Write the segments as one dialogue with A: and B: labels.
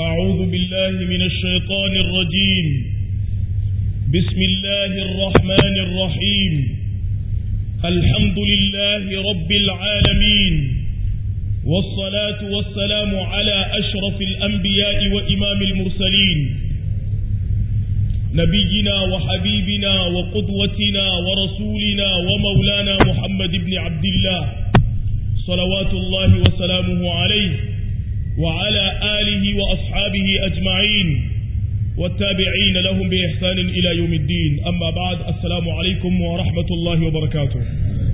A: أعوذ بالله من الشيطان الرجيم بسم الله الرحمن الرحيم الحمد لله رب العالمين والصلاة والسلام على أشرف الأنبياء وإمام المرسلين نبينا وحبيبنا وقدوتنا ورسولنا ومولانا محمد بن عبد الله صلوات الله وسلامه عليه وعلى آله وأصحابه أجمعين والتابعين لهم بإحسان إلى يوم الدين أما بعد السلام عليكم ورحمة الله وبركاته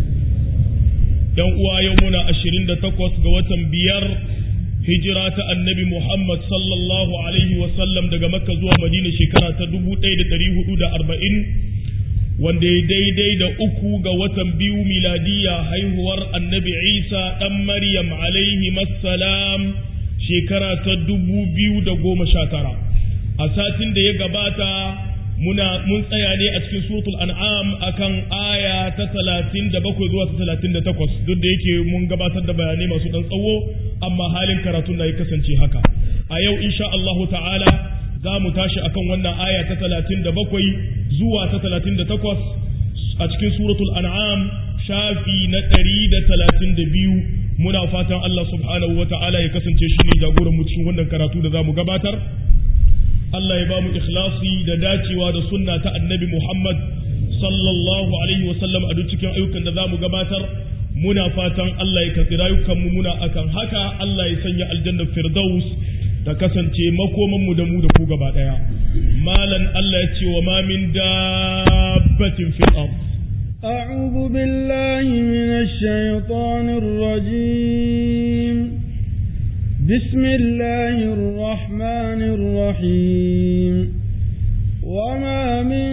A: يوم يومنا أشرين تقوس قوة بيار هجرة النبي محمد صلى الله عليه وسلم دقى مكة زوى مدينة شكرا تدبو تيد تريه دا أربعين wanda ya daidai da uku ga watan biyu miladiya haihuwar annabi isa ɗan maryam alaihi salam shekara ta dubu biyu da goma sha tara a satin da ya gabata muna mun tsaya ne a cikin suratul an'am akan aya ta talatin da bakwai zuwa ta talatin da takwas duk da yake mun gabatar da bayanai masu ɗan tsawo amma halin karatun na ya kasance haka a yau insha Allahu ta'ala za mu tashi akan wannan aya ta talatin da bakwai zuwa ta talatin da takwas a cikin suratul an'am shafi na ɗari da talatin da biyu muna fatan Allah subhanahu wa ta'ala ya kasance shi ne jagoran mu cikin wannan karatu da za mu gabatar Allah ya ba mu ikhlasi da dacewa da sunna ta annabi Muhammad sallallahu alaihi wa sallam a duk cikin ayyukan da za mu gabatar muna fatan Allah ya karɓi rayukanmu muna akan haka Allah ya sanya aljanna firdaus ta kasance makomanmu da mu da ku gaba ɗaya malan Allah ya ce wa ma min dabbatin fil ard
B: أعوذ بالله من الشيطان الرجيم بسم الله الرحمن الرحيم وما من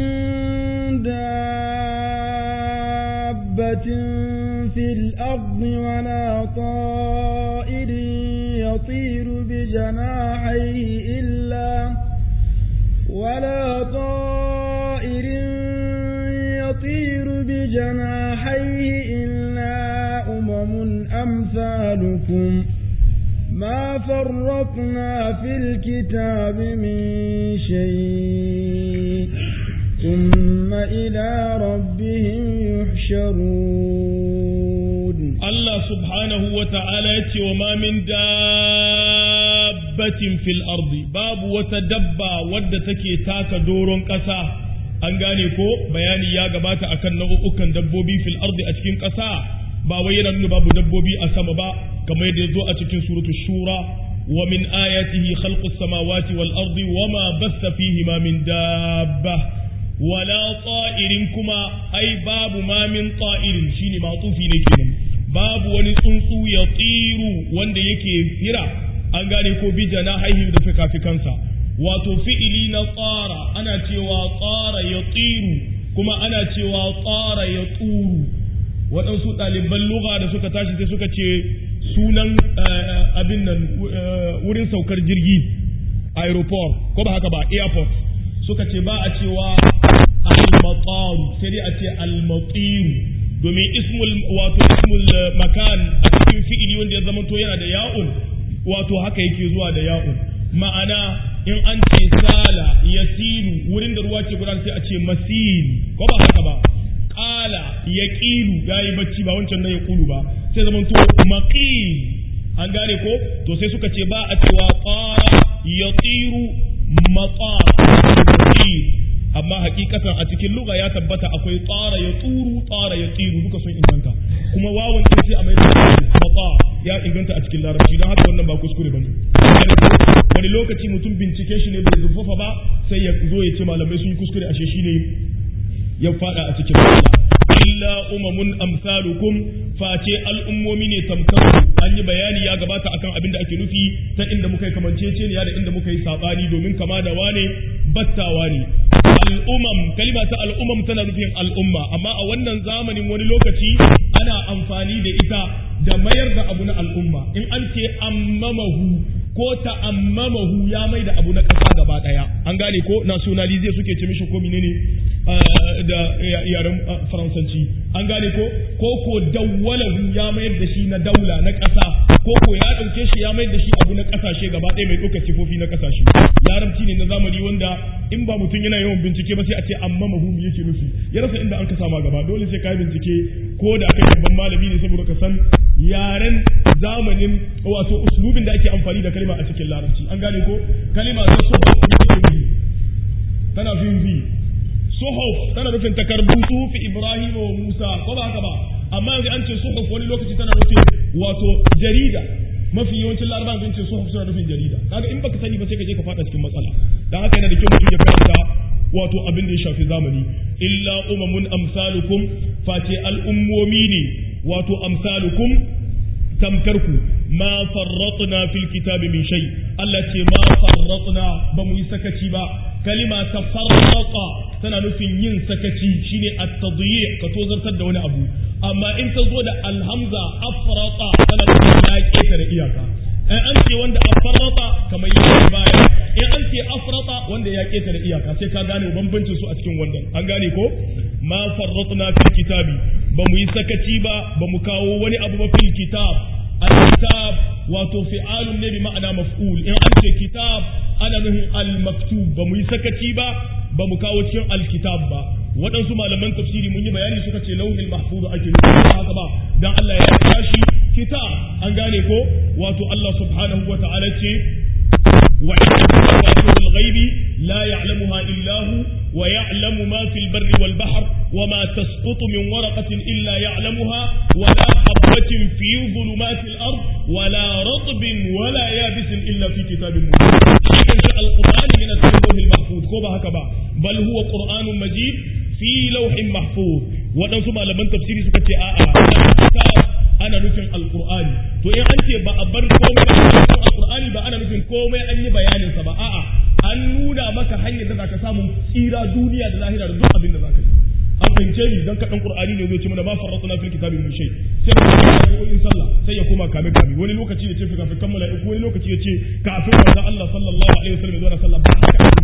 B: دابة في الأرض ولا طائر يطير بجناحيه إلا ولا طائر يطير بجناحيه إلا أمم أمثالكم ما فرطنا في الكتاب من شيء ثم إلى ربهم يحشرون
A: الله سبحانه وتعالى وما من دابة في الأرض باب وتدبى ودتك تاك دور كسا an gane ko bayani ya gabata akan nau'ukan dabbobi fil ardi a cikin ƙasa ba wai yana nuna babu dabbobi a sama ba kamar yadda zo a cikin suratu shura wa min ayatihi khalqus samawati wal ardi wa ma basta fihi ma min dabba wala ta'irin kuma ai babu ma min ta'irin shine matufi ne kenan babu wani tsuntsu ya tsiru wanda yake fira an gane ko bijana haihu da fikafikansa wato fi'ili na tsara ana cewa tsara ya tsiru kuma ana cewa tsara ya tsuru waɗansu ɗaliban lugha da suka tashi sai suka ce sunan abin nan wurin saukar jirgi aeroport ko ba haka ba airport suka ce ba a cewa al-mataru sai dai a ce al-matiru domin ismul wato ismul makan a cikin fi'ili wanda ya zama to yana da ya'un wato haka yake zuwa da ya'un ma'ana in an ce sala yasiru wurin da ruwa ke gudanar sai a ce masil ko ba haka ba qala yaqilu yayi bacci ba wancan nan ya kulu ba sai zaman to maqil an gane ko to sai suka ce ba a cewa qara yatiru mata amma hakikatan a cikin lugha ya tabbata akwai tsara ya tsuru tsara ya tsiru duka sun inganta kuma wawan din sai a mai mata ya inganta a cikin larabci don haka wannan ba kuskure bane wani lokaci mutum bincike shi ne bai zurfafa ba sai ya zo ya ce malamai sun yi kuskure ashe shi ne ya fada a cikin illa umamun amsalukum face al'ummomi ne tamkar an yi bayani ya gabata akan abin da ake nufi ta inda muka yi kamanceceniya da inda muka yi sabani domin kama da wane battawa ne al'umam kalima ta al'umam tana nufin al'umma amma a wannan zamanin wani lokaci ana amfani da ita da mayar da abu na al'umma in an ce ammamahu ko ta'ammamahu ya mai da abu na ƙasa gaba ɗaya an gane ko nationalize suke ce mishi ko menene da yaren faransanci an gane ko ko ko dawwalahu ya mayar da shi na daula na ƙasa ko ko ya ɗauke shi ya mai da shi abu na ƙasashe gaba ɗaya mai ɗaukar sifofi na ƙasashe larabci ne na zamani wanda in ba mutum yana yawan bincike ba sai a ce amma mahumi yake nufi ya rasa inda an ka sama gaba dole sai ka yi bincike ko da kai babban malami ne saboda ka san yaren zamanin wato uslubin da ake amfani da kalma a cikin larabci an gane ko kalma ta suhuf tana fin zi suhuf tana nufin takardu sufi ibrahim wa musa ko ba haka ba amma yanzu an ce suhuf wani lokaci tana nufin wato jarida mafi yawancin larabawa sun ce suhuf suna nufin jarida kaga in baka sani ba sai ka je ka fada cikin matsala dan haka yana da kyau mutum ya karanta wato abin da ya shafi zamani illa umamun amsalukum face al'ummomi ne wato amsalukum tamkarku ma farratna fil kitabi min shay Allah ce ma farratna ba mu yi sakaci ba kalima ta farrata tana nufin yin sakaci shine at-tadyi ka tozartar da wani abu amma in ta zo da alhamza afrata tana nufin ya ketare iyaka in an ce wanda afarrata kamar yi baya in an ce afrata wanda ya ketare iyaka sai ka gane bambancin su a cikin wannan an gane ko ma farratna fil kitabi ba mu yi sakaci ba ba mu kawo wani abu ba fil kitab al-kitab wato fi'alun ne bi ma'ana maf'ul in an ce kitab ana nufin al-maktub ba mu yi sakaci ba ba mu kawo cikin al-kitab ba waɗansu malaman tafsiri mun yi bayani suka ce lauhin mahfuz ake nufi ba haka ba dan Allah ya tashi kitab an gane ko wato Allah subhanahu wa ta'ala ce وعنده مفاتيح الغيب لا يعلمها إلا هو ويعلم ما في البر والبحر وما تسقط من ورقة إلا يعلمها ولا حبة في ظلمات الأرض ولا رطب ولا يابس إلا في كتاب مبين شيء القرآن من اللوح المحفوظ كوبا هكذا بل هو قرآن مجيد في لوح محفوظ waɗansu malaman tafsiri suka ce a'a kitab ana nufin alqur'ani to in an ce ba a bar komai ba alqur'ani ba ana nufin komai an yi bayanin sa ba a'a an nuna maka hanyar da zaka samu tsira duniya da lahira da duk abin da zaka yi an fahimce ni dan kaɗan qur'ani ne zai ce mana ma farratna fil kitabi min shay sai mu in sallah sai ya koma kame kame wani lokaci ya ce fi kafin kammala wani lokaci ya ce kafin manzo Allah sallallahu alaihi wasallam ya zo na sallah ba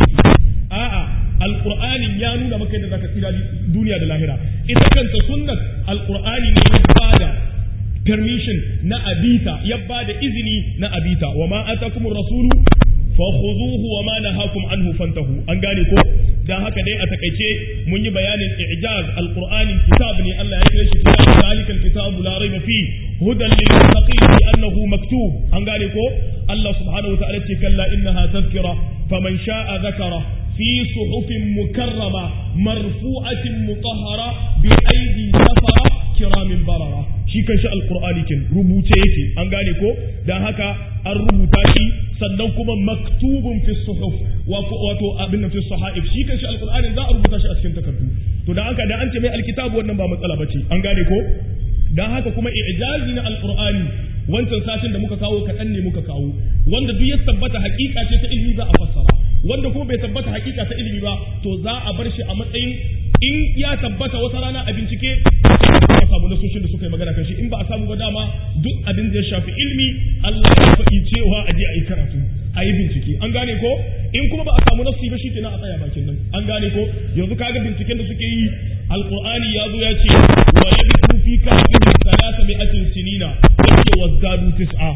A: a'a alqur'ani ya nuna maka yadda zaka tsira duniya da lahira ita kanta sunnat alqur'ani ne ya bada permission na abita ya bada izini na abita wa ma atakumur rasulu fakhuzuhu wa ma nahakum anhu fantahu an gane ko dan haka dai a takaice mun yi bayanin i'jaz alqur'ani kitab ne Allah ya kira shi kitab zalikal kitab la rayba fi hudan lil muttaqin bi annahu maktub an gane ko Allah subhanahu wa ta'ala ce kalla innaha tazkira faman sha'a dhakara في صحف مكرمة مرفوعة مطهرة بأيدي سفرة كرام بررة shi kan shi alkur'ani kin rubuce yake an gane ko dan haka an rubuta shi sannan kuma maktubun fi suhuf wato abin fi sahaif shi kan shi alkur'ani za a rubuta shi a cikin takardu to dan haka da an ce mai alkitabu wannan ba matsala bace an gane ko dan haka kuma i'jazi na alkur'ani wancan satin da muka kawo kaɗan ne muka kawo wanda duk ya tabbata hakika ce ta ilimi za a fassara wanda kuma bai tabbata hakika ta ilimi ba to za a bar shi a matsayin in ya tabbata wata rana a bincike a samu nasoshin da suka yi magana kan shi in ba a samu ba dama duk abin da ya shafi ilmi Allah ya faɗi cewa a je a yi karatu a yi bincike an gane ko in kuma ba a samu nasi ba shikenan a tsaya bakin nan an gane ko yanzu kaga binciken da suke yi alqur'ani ya zo ya ce wa yabtu fi kafin salasa mi'atin sinina yake wazdadu tis'a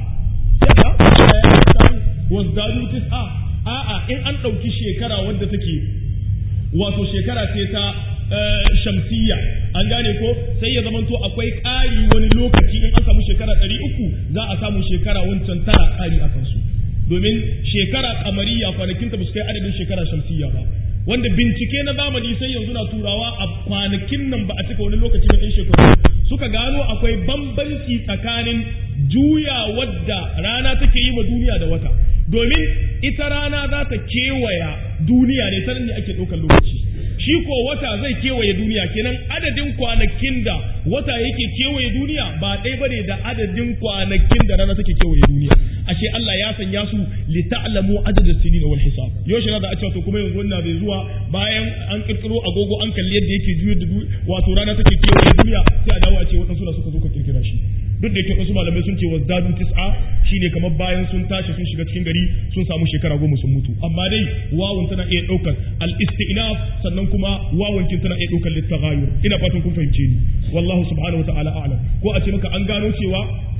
A: wazdadu tis'a a'a in an ɗauki shekara wadda take wato shekara ce ta shamsiyya an gane ko sai ya zamanto akwai ƙari wani lokaci in an samu shekara ɗari uku za a samu shekara wancan tara ƙari a kansu domin shekara kamariya kwanakinta ba su kai adadin shekara shamsiyya ba wanda bincike na zamani sai yanzu na turawa a kwanakin nan ba a cika wani lokaci na ɗan shekaru suka gano akwai bambanci tsakanin juya wadda rana take yi ma duniya da wata domin ita rana za ta kewaya duniya ne ta ne ake ɗaukar lokaci shi ko wata zai kewaye duniya kenan adadin kwanakin da wata yake kewaye duniya ba ɗaya bane da adadin kwanakin da rana take kewaye duniya ashe Allah ya sanya su li ta'lamu adad as-sinin wal hisab yaushe na da a cewa to kuma yanzu wannan bai zuwa bayan an kirkiro agogo an kalli yadda yake juyar da wato rana take kewaye duniya sai a dawo a ce waɗansu da suka zo ka kirkira shi duk da yake wasu malamai sun ce wazdadu tis'a shine kamar bayan sun tashi sun shiga cikin gari sun samu shekara goma sun mutu amma dai wawun tana iya ɗaukar al-istinaf sannan kuma wawun kin tana iya ɗaukar littaghayur ina fatan kun fahimce ni wallahu subhanahu wa ta'ala a'lam ko a ce maka an gano cewa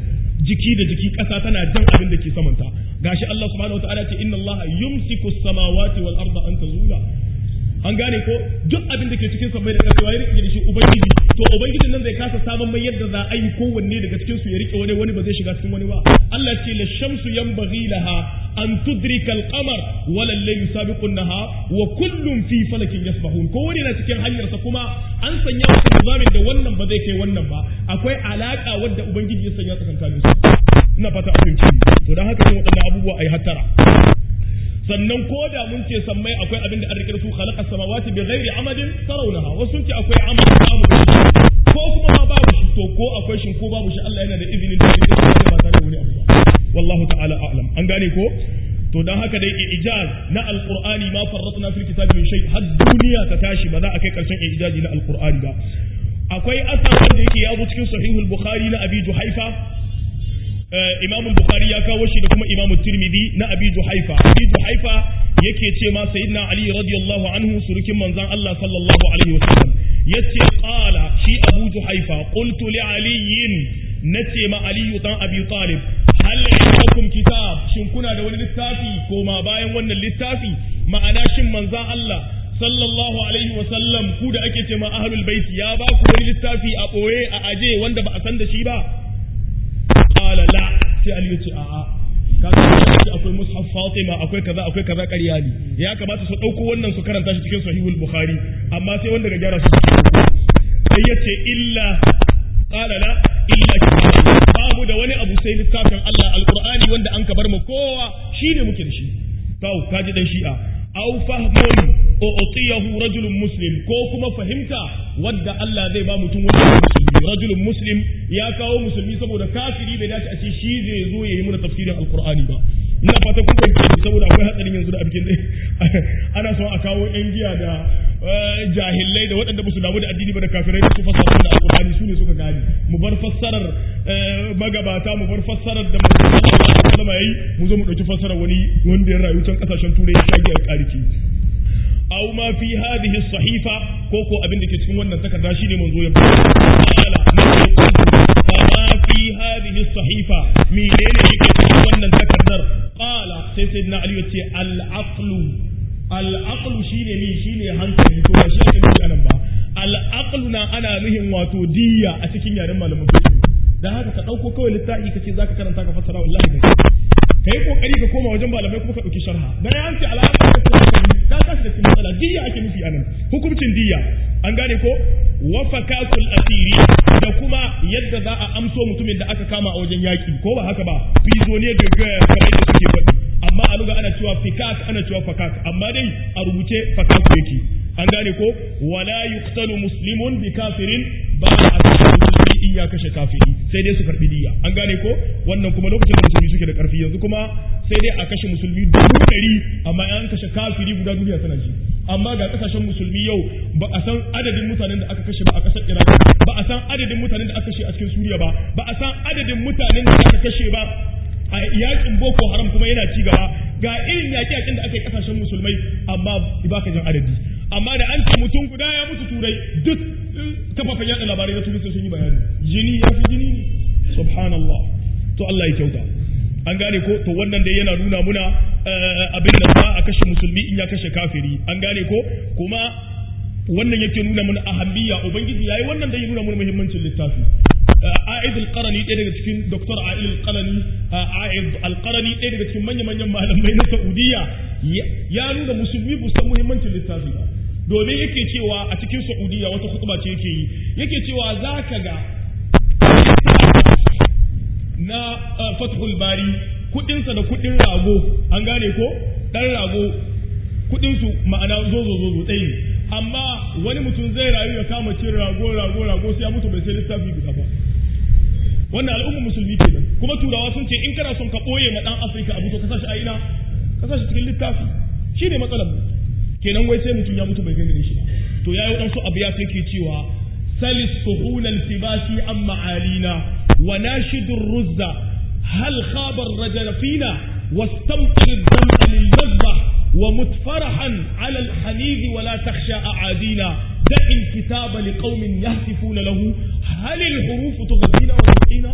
A: jiki da jiki ƙasa tana jan abin da ke samanta gashi Allah subhanahu wataala ce inna Allah yumsiku samawati wal arda an tazula an gane ko duk abin da ke cikin sammai da ƙasa ya rike da shi ubangiji to ubangijin nan zai kasa saman mai yadda za a yi kowanne daga cikin su ya rike wani wani ba zai shiga cikin wani ba Allah ce la shamsu yanbaghi laha an tudrika al-qamar wa layl sabiqun naha wa kullun fi falakin yasbahun ko wani na cikin hanyarsa kuma an sanya masa nizamin da wannan ba zai kai wannan ba akwai alaka wadda ubangiji ya sanya tsakankanin su ina fata a fahimci to dan haka ne waɗannan abubuwa ai hattara sannan ko da mun ce sammai akwai abin da an rike su khalaqa samawati bi ghairi amadin tarawnaha wasu sun ce akwai amad babu ko kuma ma babu shi to ko akwai shi ko babu shi Allah yana da izinin da yake ba tare da wani abu ba wallahu ta'ala a'lam an gane ko to dan haka dai ijaz na alqur'ani ma farratna fil kitabi min shay har duniya ta tashi ba za a kai karshen ijazi na alqur'ani ba akwai asar wanda yake ya zo cikin sahihul bukhari na abi juhaifa Imam Bukhari ya kawo shi da kuma Imam Tirmidhi na Abi Juhaifa. Abi Juhaifa yake ce ma Sayyidina Ali radiyallahu anhu surukin manzon Allah sallallahu alaihi wasallam yace qala shi Abu Juhaifa qultu li Ali nace ma Ali dan Abi Talib hal indakum kitab shin kuna da wani littafi ko ma bayan wannan littafi ma'ana shin manzon Allah sallallahu alaihi wasallam ku da ake ce ma ahlul bait ya ba ku wani littafi a boye a aje wanda ba a san da shi ba qala la sai Ali ya ce a'a kaga shi akwai mushaf Fatima akwai kaza akwai kaza ƙarya ne ya kamata su dauko wannan su karanta shi cikin sahihul bukhari amma sai wanda ga gyara su sai ya ce illa qala la illa babu da wani abu sai littafin Allah alqur'ani wanda an kabar mu kowa shine muke da shi kawo kaji dan shi'a aw fahmun u'tiyahu rajulun muslim ko kuma fahimta wadda Allah zai ba mutum wanda musulmi rajulun muslim ya kawo musulmi saboda kafiri bai dace a ce shi zai zo yayi mana tafsirin alqur'ani ba ina fata kun fahimci saboda akwai hatsarin yanzu da abin ana son a kawo yan giya da jahillai da waɗanda ba su damu da addini ba da kafirai da su fassara da alqur'ani su ne suka gane mu bar fassarar magabata mu bar fassarar da manzo Allah yayi mu zo mu dauki fassarar wani wanda ya rayu can kasashen turai ya shage ya kariki aw ma fi hadhihi sahifa ko ko abin da ke cikin wannan takarda shine manzo ya qala ma fi hadhihi sahifa menene yake cikin wannan takardar qala sai sayyidina ali yace al aqlu al aqlu shine ni shine hankali to ba shi ake nufi anan ba al aqlu na ana nuhin wato diyya a cikin yaren malaman fiqh dan haka ka dauko kawai littafi kace zaka karanta ka fassara wallahi kai kai kokari ka koma wajen malamai kuma ka dauki sharha dan ya ce alaka ka ka tashi da cikin matsala diyya ake nufi anan hukuncin diyya an gane ko wa fakatul asiri da kuma yadda za a amso mutumin da aka kama a wajen yaki ko ba haka ba prisonier de guerre kamar yadda suke faɗi amma a luga ana cewa fikak ana cewa fakak amma dai a rubuce fakak yake an gane ko wala yuqtalu muslimun bi kafirin ba a kashe musulmi in ya kashe kafiri sai dai su karbi diya an gane ko wannan kuma lokacin da musulmi suke da karfi yanzu kuma sai dai a kashe musulmi dubu ɗari amma an kashe kafiri guda duniya tana ji amma ga kasashen musulmi yau ba a san adadin mutanen da aka kashe ba a kasar Iraq ba a san adadin mutanen da aka kashe a cikin Suriya ba ba a san adadin mutanen da aka kashe ba a yakin Boko Haram kuma yana ci gaba ga irin yaƙe-yaƙen da aka yi kasashen musulmai amma ba ka jin adadi amma da an ce mutum guda ya mutu turai duk kafafen yaɗa labarai na turai sun yi bayani jini ya fi jini ne subhanallah to Allah ya kyauta an gane ko to wannan dai yana nuna muna abin da za a kashe musulmi in ya kashe kafiri an gane ko kuma wannan yake nuna mana ahammiya ubangiji yayi wannan da ya nuna mana muhimmancin littafi A'id al-Qarani ɗaya daga cikin Dr. A'id al-Qarani A'id al-Qarani ɗaya daga cikin manya-manyan malamai na Saudiya ya nuna musulmi bu san muhimmancin littafi ba domin yake cewa a cikin Saudiya wata khutba ce yake yi yake cewa zaka ga na Fathul Bari kudinsa da kudin rago an gane ko dan rago kudinsu ma'ana zozo zozo ɗaya ne amma wani mutum zai rayu ya kama cin rago rago rago sai ya mutu bai sai littafi guda ba wannan al'ummar musulmi kenan kuma turawa sun ce in kana son ka ɓoye ma ɗan afirka abu to ka sashi a ina ka sashi cikin littafi shi ne matsalar mu kenan wai sai mutum ya mutu bai gani shi ba to ya yi waɗansu abu ya kai cewa salis suhulan tibasi an ma'alina wa nashidur ruzza hal khabar rajala fina واستمطر الدمع للمذبح ومت فرحا على الحنيذ ولا تخشى أعادينا دع الكتاب لقوم يهتفون له هل الحروف تغذينا وتسقينا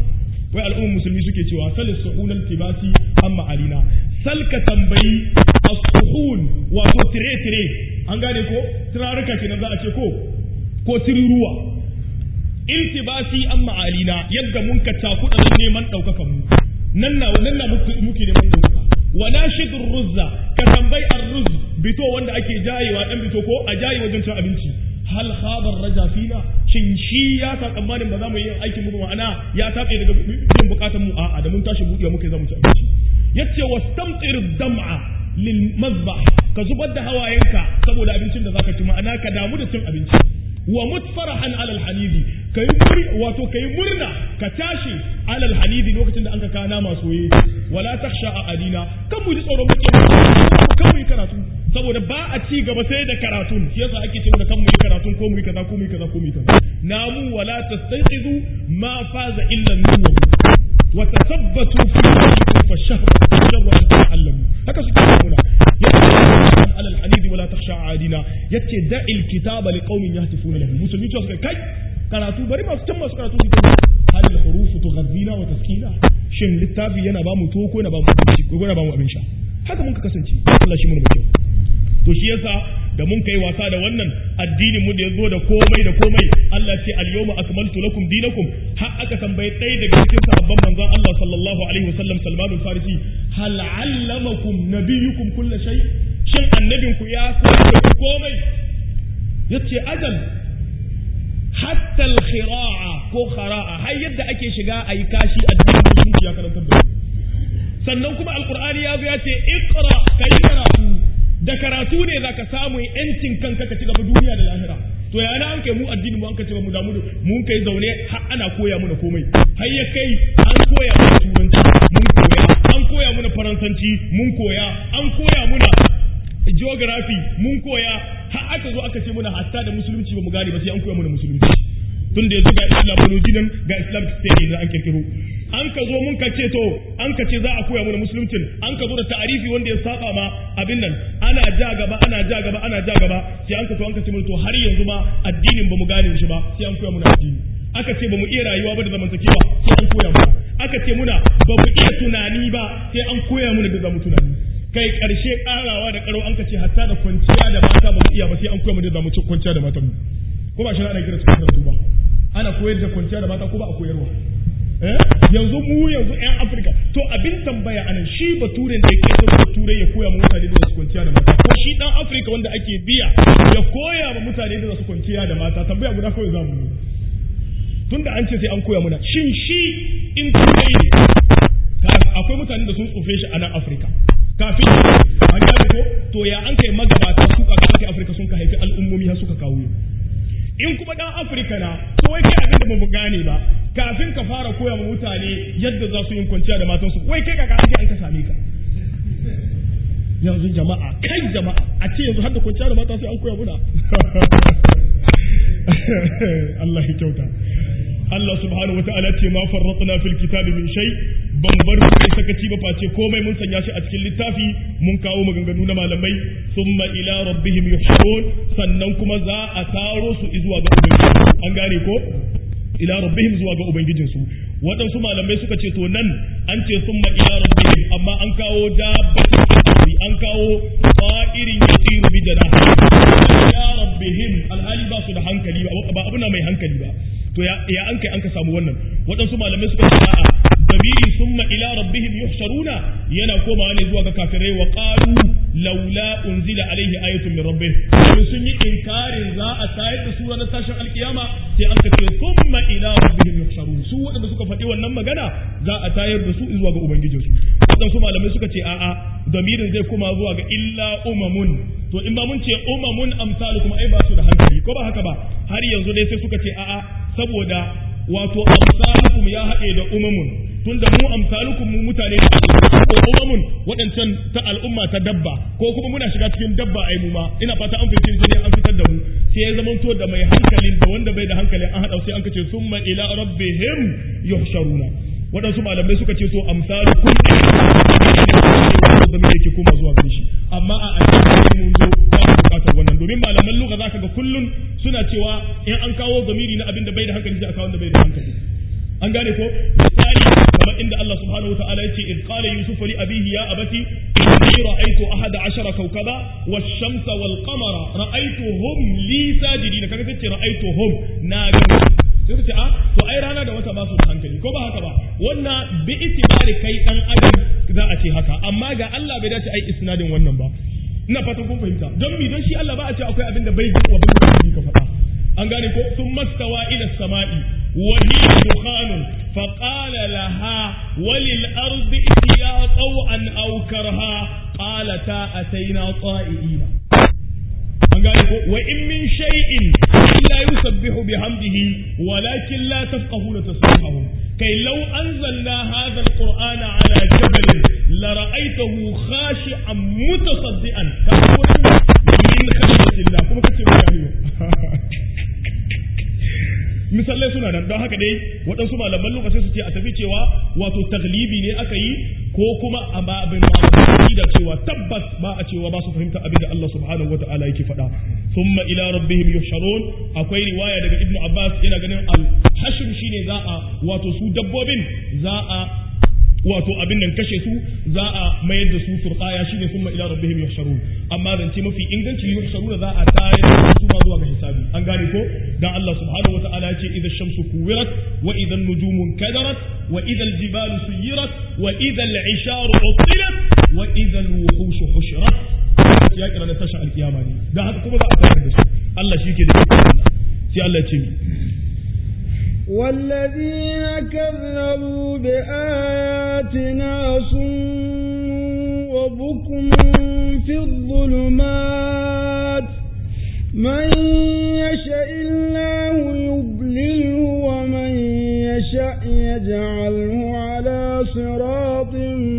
A: wai al'ummar musulmi suke cewa salis suhunal tibasi amma alina salka tambayi as-suhun wato tire tire an gane ko turaruka kenan za a ce ko ko tiriruwa iltibasi amma alina yadda mun ka cakuɗa don neman ɗaukakan mu nan na nan na muke neman ɗaukaka wa nashidur ruzza ka tambayi ar-ruz bito wanda ake jayewa dan bito ko a jaye wajen cin abinci hal khabar raja fina shin shi ya sa tsammanin ba za mu yi aikin mu ma'ana ya tabe daga yin bukatun mu a'a da mun tashi buɗewa muke za mu ci abinci yace wastamtir dam'a lil mazbah ka zubar da hawayenka saboda abincin da zaka ci ma'ana ka damu da cin abinci wa mutfarahan alal hanidi kai wato kai murna ka tashi alal hanidi lokacin da an ka kana masu yi wala takhsha a adina kan mu ji tsoron muke kan mu yi karatu saboda ba a ci gaba sai da karatun shi yasa ake cewa kan mu yi karatun ko mu yi kaza ko mu yi kaza ko mu yi kaza namu wala tastanqizu ma faza illa nur wa tasabbatu fi dinikum fa shahru shahru an ta'allamu haka suke nuna على الحديد ولا تخشى عادنا yace da'il kitaba liqaumin yahtifuna lahu musulmi to suka kai karatu bari masu can masu karatu suke hal al hurufu tughazzina wa taskina shin littafi yana ba mu to ko yana ba mu abinci ko yana ba mu abin sha haka mun ka kasance Allah shi mun mu kyau to shi yasa da mun kai wasa da wannan addinin mu da yazo da komai da komai Allah ce al yawma akmaltu lakum dinakum har aka tambaye ɗaya daga cikin sahabban manzon Allah sallallahu alaihi wasallam Salman al-Farisi hal allamakum nabiyukum kull shay shin annabin ku ya koyar da ku komai yace ajal hatta al-khira'a ko khara'a har yadda ake shiga ayi kashi addinin musulunci ya karantar da sannan kuma alqur'ani ya zo ya ce iqra kai karatu da karatu ne za ka samu yancin kanka ka ci gaba duniya da lahira to ya na an kai mu addini mu an ka ce mu damu mun kai zaune har ana koya mana komai har ya kai an koya mana turanci mun koya an koya mana faransanci mun koya an koya mana geography mun koya har aka zo aka ce muna hatta da musulunci ba mu gane ba sai an koya mana musulunci tun da yanzu ga islamology nan ga islamic state da an kirkiro an ka zo mun ka ce to an ka ce za a koya mana musuluncin an ka zo da ta'arifi wanda ya saba ma abin nan ana ja gaba ana ja gaba ana ja gaba sai an ka to an ka ce mana to har yanzu ma addinin ba mu gane shi ba sai an koya mana addini aka ce ba mu iya rayuwa ba da zamantakewa sai an koya mana aka ce muna ba mu iya tunani ba sai an koya mana da zamu tunani kai karshe karawa da karo an ka ce hatta da kwanciya da mata ba mu iya ba sai an koya mana da zamu kwanciya da matan mu ko ba shi ana kira su karatu ba ana koyar da kwanciya da mata ko ba a koyarwa yanzu mu yanzu yan afirka to abin tambaya anan shi baturen da yake son turai ya koya ma mutane da su kwanciya da mata ko shi dan afirka wanda ake biya ya koya ma mutane da su kwanciya da mata tambaya guda kawai za mu yi tunda an ce sai an koya muna shin shi in turai ne akwai mutane da sun tsofe shi a nan afirka kafin an gane ko to ya an kai magabata su ka kai afirka sun ka haifi al'ummomi har suka kawo in kuma dan afirka na to wai kai abin da ba mu gane ba kafin ka fara koya wa mutane yadda za su yi kwanciya da matansu wai kai kaka ake an ka same ka yanzu jama'a kai jama'a a ce yanzu har da kwanciya da mata sai an koya muna Allah ya kyauta Allah subhanahu wa ta'ala ce ma farratna fil kitabi min shay ban bar mu kai sakaci ba face komai mun sanya shi a cikin littafi mun kawo maganganu na malamai summa ila rabbihim yuhsharun sannan kuma za a taro su zuwa ga ubangiji an gane ko ila rabbihim zuwa ga ubangijinsu waɗansu malamai suka ce to nan an ce summa ila rabbihim amma an kawo dabbatin an kawo fa'irin yasiru bi janahi ila rabbihim alhali ba su da hankali ba abuna mai hankali ba to ya ya an kai an ka samu wannan waɗansu malamai suka ce a'a dabiri summa ila rabbihim yuhsharuna yana komawa ne zuwa ga kafirai wa qalu laula unzila alaihi ayatun min rabbih sun yi inkarin za a tayar da su ranar tashin alkiyama sai an kace summa ila rabbihim yuhsharun su waɗanda suka faɗi wannan magana za a tayar da su zuwa ga ubangijinsu waɗansu malamai suka ce a'a damirin zai koma zuwa ga illa umamun to in ba mun ce umamun amsalukum ai ba su da hankali ko ba haka ba har yanzu dai sai suka ce a'a saboda wato amsalukum ya haɗe da umamun tunda mu amsalukum mu mutane ko umamun waɗancan ta al'umma ta dabba ko kuma muna shiga cikin dabba ai mu ma ina fata an fice sai an fitar da mu sai ya zama to da mai hankalin da wanda bai da hankalin an haɗa sai an kace summa ila rabbihim yuhsharuna waɗansu malamai suka ce to amsalukum da me yake koma zuwa gare shi amma a addini mun zo ba mu bukatar wannan domin malaman lugha zaka ga kullun suna cewa in an kawo zamiri na abin da bai da hankali sai a kawo wanda bai da hankali an gane ko misali Allah subhanahu wataala yace id qala yusuf li abihi ya abati inni ra'aytu ahada ashara kawkaba wash-shamsa wal-qamara ra'aytuhum li sajidin kaga tace ra'aytuhum na ga sai ta ce a to ai rana da wata ba su da hankali ko ba haka ba wannan bi itibari kai dan adam za a ce haka amma ga Allah bai dace ai isnadin wannan ba ina fatan kun fahimta don mi don shi Allah ba a ce akwai abin da bai ji wa bin ka faɗa an gane ko sun mastawa ila sama'i wa hiya dukhanun fa qala laha walil ardi itiya taw'an aw karha qalata ataina ta'iina an gane ko wa in min shay'in illa yusabbihu bihamdihi walakin la tafqahuna tasbihahum kai law anzalna hadha alqur'ana ala jabalin la ra'aytahu khashi'an mutasaddian ka min khashyatillah kuma kace bayani misalai suna nan don haka dai waɗansu malaman lokaci su ce a tafi cewa wato taglibi ne aka yi ko kuma a ba abin ma da cewa tabbas ba a cewa ba su fahimta abin da Allah subhanahu wata'ala yake faɗa thumma ila rabbihim yuhsharun akwai riwaya daga ibnu abbas yana ganin al hashr shine za a wato su dabbobin za a wato abin nan kashe su za a mayar da su turqaya shine thumma ila rabbihim yuhsharun amma zance mafi inganci yuhsharuna za a tayar da su ma zuwa ga hisabi an gane ko dan Allah subhanahu wataala ya ce idza shamsu kuwirat wa idza nujumu kadarat wa idza aljibalu suyirat wa idza al'isharu utilat wa idza alwuhushu hushirat ya kira na tasha alkiyama ne dan haka kuma za a tayar da su Allah shi ke da sai Allah ya ce
B: والذين كذبوا بآياتنا صم وبكم في الظلمات من يشاء الله يضلله ومن يشاء يجعله على صراط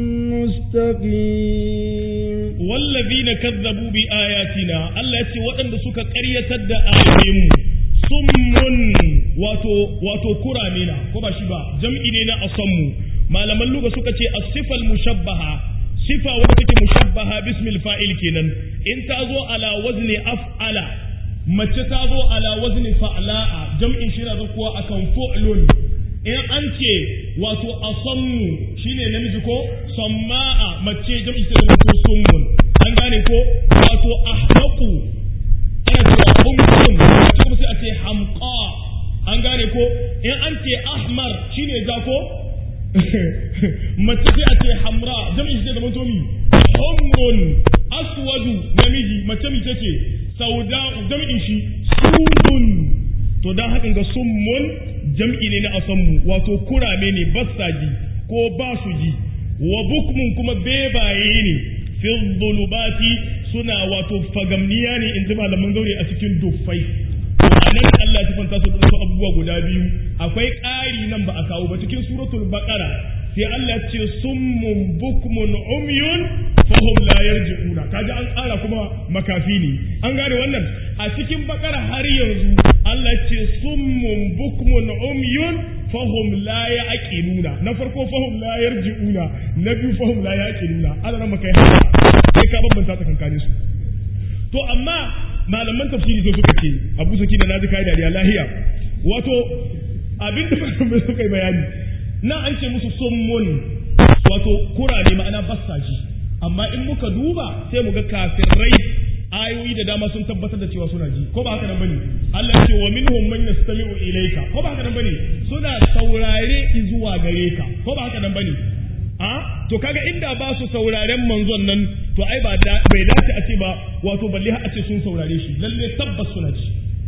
B: مستقيم
A: والذين كذبوا بآياتنا الله يتي وأن سك قرية آياتهم summun wato wato kurame na ko ba shi ba jam'i ne na asammu malaman luga suka ce as-sifal mushabbaha sifa wadda take mushabbaha bismil fa'il kenan in ta zo ala wazni af'ala mace ta zo ala wazni fa'la'a jam'in shi na kuwa akan fu'lun in an ce wato asammu shine namiji ko samma'a mace jam'i sai wato summun an gane ko wato ahmaqu ana cewa humqun kuma sai a ce hamqa an gane ko in an ce ahmar shine ja ko mace sai a ce hamra jami'in shi zai zama tomi humrun aswadu namiji mace mace ce sauda'u jami'in shi sudun to dan hakan ga summun jam'i ne na asammu wato kurame ne basaji ko ba su ji wa bukmun kuma bebaye ne fi dhulubati suna wato fagamniya ne in ji malaman zaure a cikin duffai a nan Allah ya fanta su da abubuwa guda biyu akwai ƙari nan ba a kawo ba cikin suratul baqara sai Allah ce summun bukmun umyun fahum la yarji'una kaji an ƙara kuma makafi ne an gane wannan a cikin baqara har yanzu Allah ce summun bukmun umyun fahum la yaqiluna na farko fahum la yarji'una na biyu fahum la yaqiluna Allah nan makai sai ka bambanta tsakankanin su to amma malaman tafsiri sai suka ce abu saki da naji kai dariya lahiya wato abin da malamai suka yi bayani na an ce musu summun wato kurare ma'ana bassaji amma in muka duba sai mu ga kafirai ayoyi da dama sun tabbatar da cewa suna ji ko ba haka nan bane Allah ya ce wa minhum man yastami'u ilayka ko ba haka nan bane suna saurare zuwa gare ka ko ba haka nan bane a to kaga inda ba su sauraren manzon nan to ai ba bai dace a ce ba wato balle a ce sun saurare shi lalle tabbas suna ci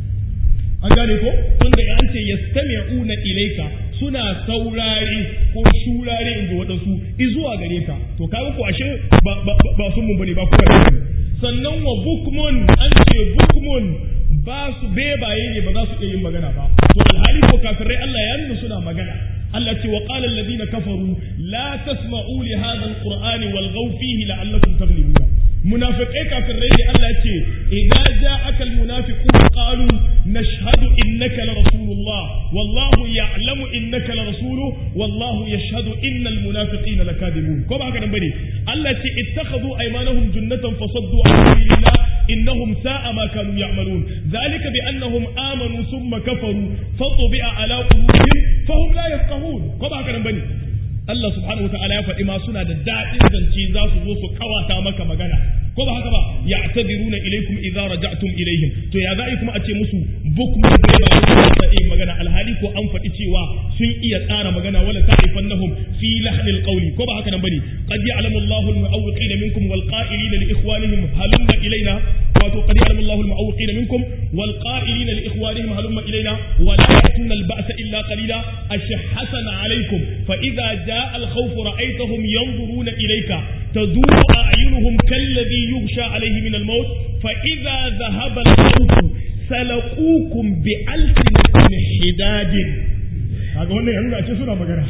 A: an gane ko tunda an ce yastami'una ilayka suna saurare ko shurare in ji waɗansu izuwa gare ka to kaga ko ashe ba sun mun bane ba kuma da sannan wa bukmun an ce bukmun ba su bebaye ne ba za su iya yin magana ba to alhali ko kafirai Allah ya nuna suna magana Allah ce wa qala alladhina kafaru la tasma'u li hadha alqur'ani walghaw fihi la'allakum taghlibun munafiqai kafirai ne Allah ya ce idza ja'aka almunafiqun qalu nashhadu innaka la rasulullah wallahu ya'lamu innaka la rasuluhu wallahu yashhadu innal munafiqina lakadibun ko ba haka nan bane Allah ya ce ittakhadhu aymanahum junnatan fasaddu an sabilillah innahum sa'a ma kanu ya'malun dhalika bi annahum amanu thumma kafaru fatubi'a ala qulubihim fahum la yafqahun ko ba haka nan bane Allah subhanahu wataala ya faɗi ma suna da daɗin zance za su zo su kawata maka magana ko ba haka ba ya'tadiruna ilaykum idza raja'tum ilayhim to ya za'i kuma a ce musu bukmu bai ba su iya magana alhali ko an faɗi cewa sun iya tsara magana wala ta'rifannahum fi lahnil qawli ko ba haka nan bane qad ya'lamu Allahu al-mu'awwiqina minkum wal qa'ilina li ikhwanihim halumma ilayna wato qad ya'lamu Allahu al-mu'awwiqina minkum wal qa'ilina li ikhwanihim halumma ilayna wa la ya'tuna al-ba'sa illa qalila ashhatan alaykum fa idza jaa al-khawf ra'aytahum yanzuruna ilayka تدور أعينهم كالذي يغشى عليه من الموت فإذا ذهب الخوف سلقوكم بألسنة حداد haka wannan yanzu a ce suna magana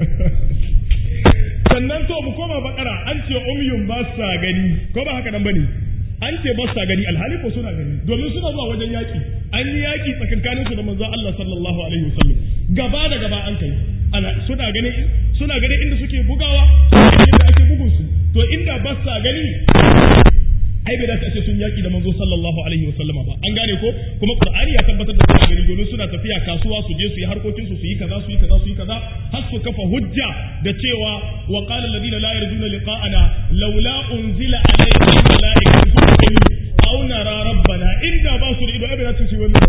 A: sannan to mu koma bakara an ce umyun ba sa gani ko ba haka nan bane an ce ba sa gani alhali ko suna gani domin suna zuwa wajen yaki an yi yaki tsakankanin su da manzon Allah sallallahu alaihi wasallam gaba da gaba an kai ana suna gani suna gani inda suke bugawa inda ake bugun su to inda ba sa gani ai bai dace a ce sun yaki da manzo sallallahu alaihi wa sallama ba an gane ko kuma qur'ani ya tabbatar da suna gani domin suna tafiya kasuwa su je su yi harkokin su su yi kaza su yi kaza su yi kaza har su kafa hujja da cewa wa qala alladhina la yarjuna liqa'ana laula unzila alayna malaikatu aw nara rabbana inda ba su da ido ai bai dace su yi wannan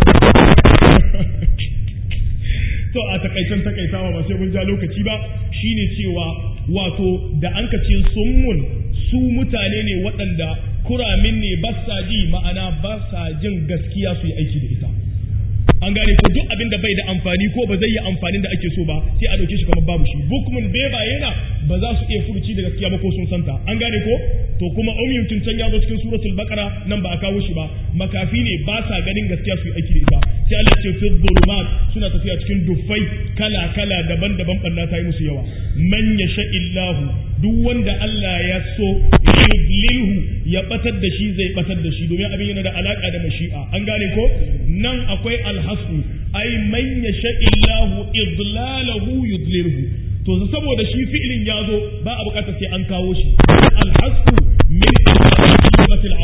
A: to a takaicen takaitawa ba sai mun ja lokaci ba shine cewa wato da an ka ce summun su mutane ne waɗanda kuramin ne ba sa ji ma'ana ba sa jin gaskiya su yi aiki da ita an gane ko duk abin da bai da amfani ko ba zai yi amfanin da ake so ba sai a dauke shi kamar babu shi bukmun beba yana ba za su iya furuci da gaskiya ba ko sun santa an gane ko to kuma umyun tun can ya zo cikin suratul baqara nan ba a kawo shi ba makafi ne ba sa ganin gaskiya su yi aiki da ita sai Allah ce fi dhulumat suna tafiya cikin duffai kala kala daban-daban banna ta yi musu yawa man yasha illahu duk wanda Allah ya so yudlilhu ya batar da shi zai batar da shi domin abin yana da alaka da mashi'a an gane ko nan akwai alhasu ai man yasha illahu idlalahu yudlilhu to saboda shi fi'ilin ya zo ba a bukatar sai an kawo shi alhasu min al-asl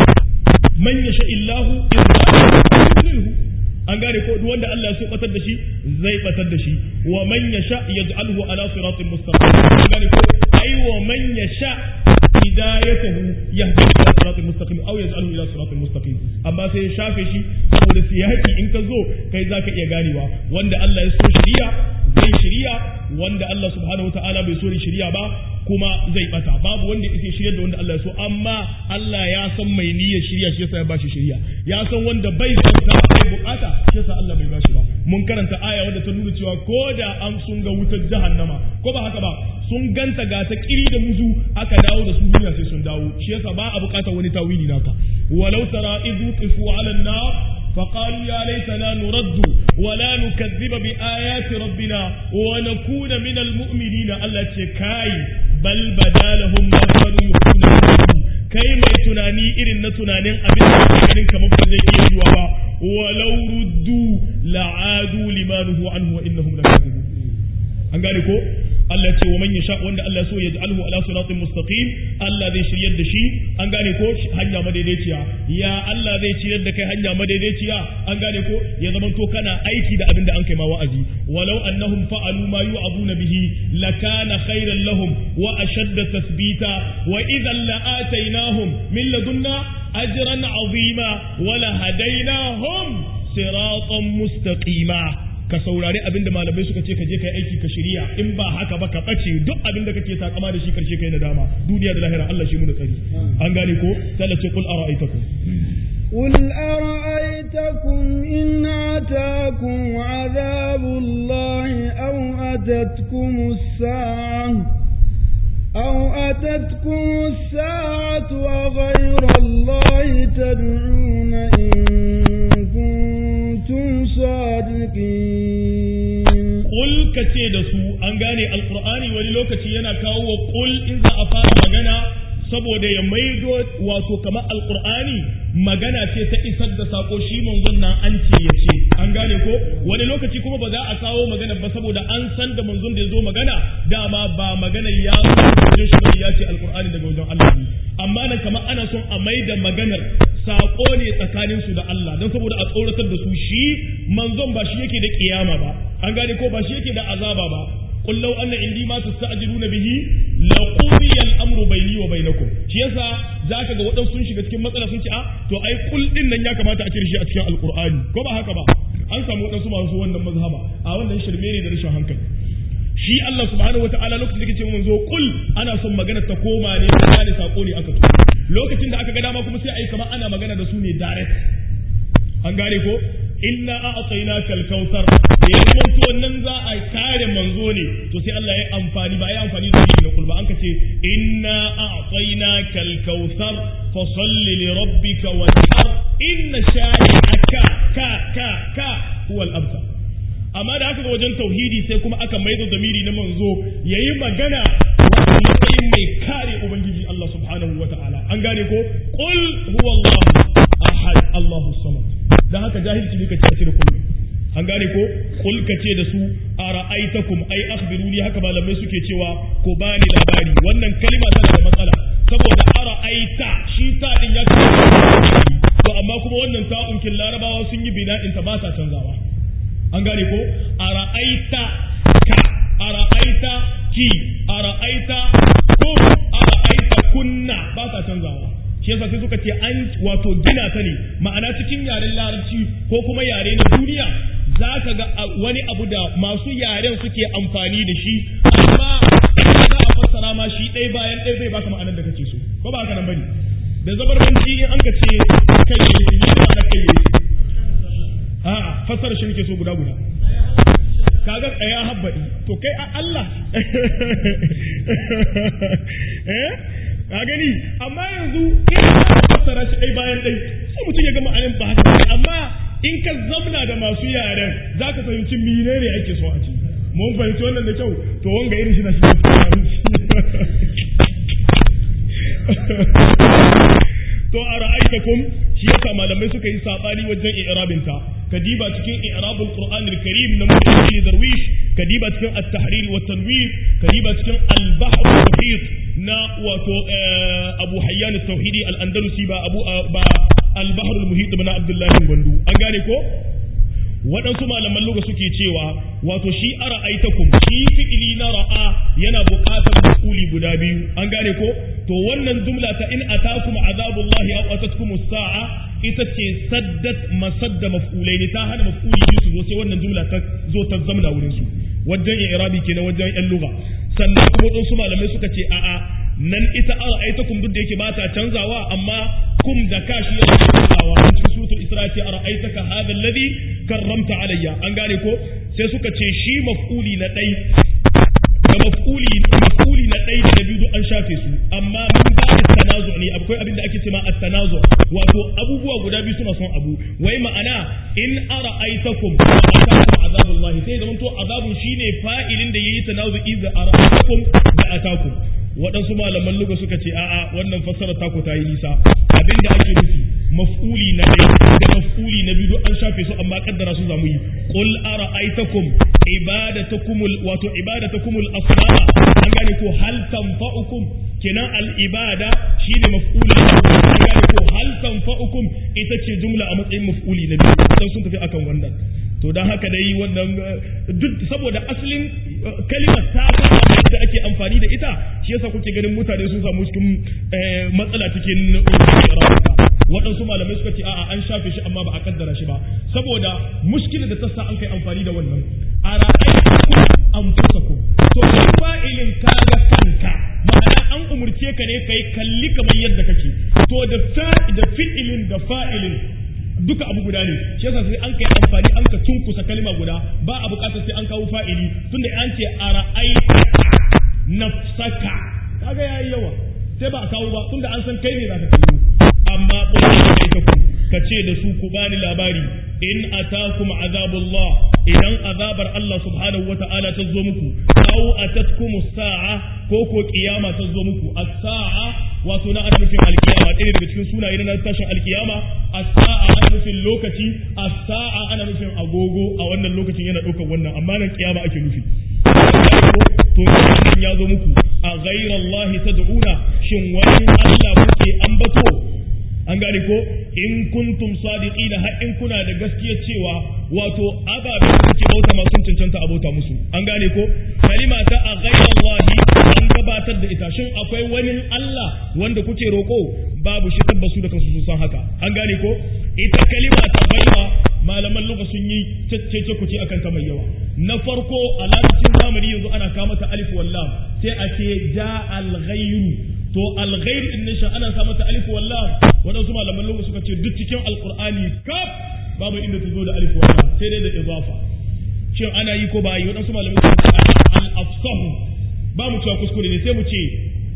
A: man yasha illahu idlalahu an gane ko duk wanda Allah ya so batar da shi zai batar da shi wa man yasha yaj'alhu ala siratin mustaqim an gane ko ai wa man yasha hidayatahu yahdi ila siratin mustaqim aw yaj'alhu ila siratin mustaqim amma sai ya shafe shi saboda siyaki in ka zo kai zaka iya ganewa wanda Allah ya so shiriya zai shiriya wanda Allah subhanahu wataala bai so shiriya ba kuma zai bata babu wanda yake shiryar da wanda Allah ya so amma Allah ya san mai niyyar shiriya shi yasa ya bashi shiriya ya san wanda bai san ta bai bukata shi yasa Allah bai bashi ba mun karanta aya wadda ta nuna cewa ko da an sun ga wutar jahannama ko ba haka ba sun ganta ga ta kiri da muzu aka dawo da su duniya sai sun dawo shi yasa ba a bukatar wani tawili naka walau tara idhu qifu ala an-nar فقالوا يا ليتنا نرد ولا نكذب بآيات ربنا ونكون من المؤمنين التي كاي بل بدا لهم ما كانوا يخفون kai mai tunani irin na tunanin abin da ganin kamar ba zai iya zuwa ba walau ruddu la'adu limanuhu anhu wa innahum lakazibun an gane ko Allah ce wa man yasha wanda Allah so ya ja'alhu ala siratin mustaqim Allah zai shiryar da shi an gane ko hanya madaidaiciya ya Allah zai shiryar da kai hanya madaidaiciya an gane ko ya zaman to kana aiki da abin da an kai ma wa'azi walau annahum fa'alu ma yu'aduna bihi lakana khairan lahum wa ashadda tathbita wa idhan la'atainahum min ladunna ajran 'azima wa lahadainahum siratan mustaqima ka saurari abin da malamai suka ce ka je kai aiki ka shirya in ba haka ba ka ɓace duk abin da kake takama da shi karshe kai nadama duniya da lahira Allah shi mu da tsari an gane ko sai ce kul ara'aytakum
B: قل أرأيتكم إن أتاكم عذاب الله أو أتتكم الساعة أو أتتكم الساعة أغير الله تدعون إن كنتم صادقين
A: Ƙul ka ce da su an gane alƙur'ani wani lokaci yana kawo wa ƙul in za a fara magana saboda ya maido wato kamar alƙur'ani magana ce ta isar da sako shi manzon nan an ce ya ce an gane ko wani lokaci kuma ba za a kawo magana ba saboda an san da manzon da ya zo magana dama ba magana ya wajen shi ya ce alƙur'ani daga wajen Allah ne amma nan kamar ana son a maida maganar sako ne tsakanin su da Allah don saboda a tsoratar da su shi manzon ba shi yake da kiyama ba an gane ko ba shi yake da azaba ba qul law anna indi ma tasta'jiluna bihi la qudiya al-amru bayni wa bainakum shi yasa zaka ga wadansu sun shiga cikin matsala sun ce a to ai kul din nan ya kamata a cire shi a cikin alqur'ani ko ba haka ba an samu wadansu masu wannan mazhaba a wannan shirme ne da rashin hankali shi Allah subhanahu wataala lokacin da yake cewa manzo kul ana son magana ta koma ne ta gane sako ne aka tura lokacin da aka ga dama kuma sai ai kamar ana magana da su ne direct an gane ko inna a'tainaka al-kautsar da ya kwanto wannan za a kare manzo ne to sai Allah ya amfani ba ya amfani da shi na kulba an kace inna a'tainaka al-kautsar fa salli li rabbika wanhar inna shani'aka ka ka ka huwa al-abtar amma da aka ga wajen tauhidi sai kuma aka maida zamiri na manzo yayi magana wato matsayin mai kare ubangiji Allah subhanahu wata'ala an gane ko qul huwa Allah ahad Allahu samad dan haka jahilci ne kace da kullu an gane ko qul kace da su ara'aitakum ai akhbiruni haka malamai suke cewa ko bani labari wannan kalma tana da matsala saboda ara'aita shi ta din ya to amma kuma wannan ta'unkin larabawa sun yi bina'in ta ba ta canzawa an gane ko a ra'aita ka a ra'aita ki a ra'aita ko a ra'aita kunna ba sa canzawa shi yasa sai suka ce an wato gina ta ne ma'ana cikin yaren larabci ko kuma yare na duniya za ka ga wani abu da masu yaren suke amfani da shi amma za a fassara ma shi ɗaya bayan ɗaya zai baka ma'anar da kake so ko ba haka nan bane da zabarbanci in an ka ce kai ne ne ma'ana kai ne a'a fassara shi nake so guda guda kaga tsaya habbadi to kai a Allah eh ka gani amma yanzu in ka fassara shi dai bayan dai sai mutum ya gama ayan ba haka amma in ka zamna da masu yaren zaka fahimci menene ake so a ci mun fahimci wannan da kyau to wanga irin shi na shi to a ra'aitakum shi yasa malamai suka yi sabani wajen i'rabin ta kadiba cikin i'rabul qur'anil karim na muhammad darwish kadiba cikin at-tahrir wa tanwir kadiba cikin al-bahr al-muhit na wato abu hayyan at-tauhidi al-andalusi ba abu ba al-bahr al-muhit na abdullahi gwandu an gane ko waɗansu malaman luga suke cewa wato shi ara aitakum shi fi'ili na ra'a yana buƙatar maf'uli guda biyu an gane ko to wannan jumla ta in atakum azabullahi aw atatkum as-sa'a ita ce saddat masadda maf'ulai ne ta hana maf'uli biyu su zo sai wannan jumla ta zo ta zamna wurin su wajen i'rabi kenan wajen yan lugha sannan kuma waɗansu malamai suka ce a'a nan ita ara aitakum duk da yake ba ta canzawa amma kum da kashi ya canzawa an cikin suratul isra ce ara aitaka hadha alladhi karramta alayya an gane ko sai suka ce shi maf'uli na dai da maf'uli maf'uli na dai da biyu duk an shafe su amma mun ba da tanazu ne akwai abin da ake cewa at-tanazu wato abubuwa guda biyu suna son abu wai ma'ana in ara aitakum atakum azabullahi sai da mun to azabun shine fa'ilin da yayi tanazu idza ara aitakum da atakum waɗansu malaman luga suka ce a'a wannan fassara taku ta yi nisa abin da ake nufi maf'uli na ɗaya da maf'uli na biyu an shafe su amma kaddara su zamu yi qul ara'aytakum ibadatakum wato ibadatakum al-asnama an gane ko hal tanfa'ukum kenan al-ibada shine maf'uli an gane ko hal tanfa'ukum ita ce jumla a matsayin maf'uli na biyu dan sun tafi akan wannan to dan haka dai wannan duk saboda asalin kalimar ta da ake amfani da ita shi yasa kuke ganin mutane sun samu cikin matsala cikin waɗansu malamai suka ce a'a an shafe shi amma ba a kaddara shi ba saboda mushkilar da ta sa an kai amfani da wannan a ra'ayinku anfusakum to kai fa'ilin ka ga kanka ma'ana an umurce ka ne kai kalli kamar yadda kake to da da fi'ilin da fa'ilin duka abu guda ne shi yasa sai an kai amfani an ka tunkusa kalma guda ba a bukatar sai an kawo fa'ili tunda an ce a ra'aita nafsaka kaga yayi yawa sai ba a kawo ba tunda an san kai ne za ka kallo amma kai ka ku ka ce da su ku bani labari in atakum azabullah idan azabar Allah subhanahu wata'ala ta zo muku aw atatkum sa'a ko ko kiyama ta zo muku as-sa'a wato na ana nufin alkiyama ɗaya daga cikin sunaye na tashin alkiyama as-sa'a ana nufin lokaci as-sa'a ana nufin agogo a wannan lokacin yana ɗaukar wannan amma nan kiyama ake nufi to ya zo muku a ghairallahi tad'una shin wani Allah kuke ambato an gane ko in kuntum sadiqina har in kuna da gaskiya cewa wato ababen ake bauta ma sun cancanta a bauta musu an gane ko kalima ta a ghairallahi an gabatar da ita shin akwai wani Allah wanda kuke roko babu shi tabbasu da kansu sun san haka an gane ko ita kalima ta ghaira malaman luga sun yi cece kuce akan ta mai yawa na farko a larabcin zamani yanzu ana kama ta alif wallam sai a ce ja al to al din ne shi ana sa mata alif wallam wadansu malaman luga suka ce duk cikin alqur'ani kaf babu inda ta zo da alif wallam sai dai da idafa shin ana yi ko ba yi wadansu malaman suka ce al afsahu ba mu cewa kuskure ne sai mu ce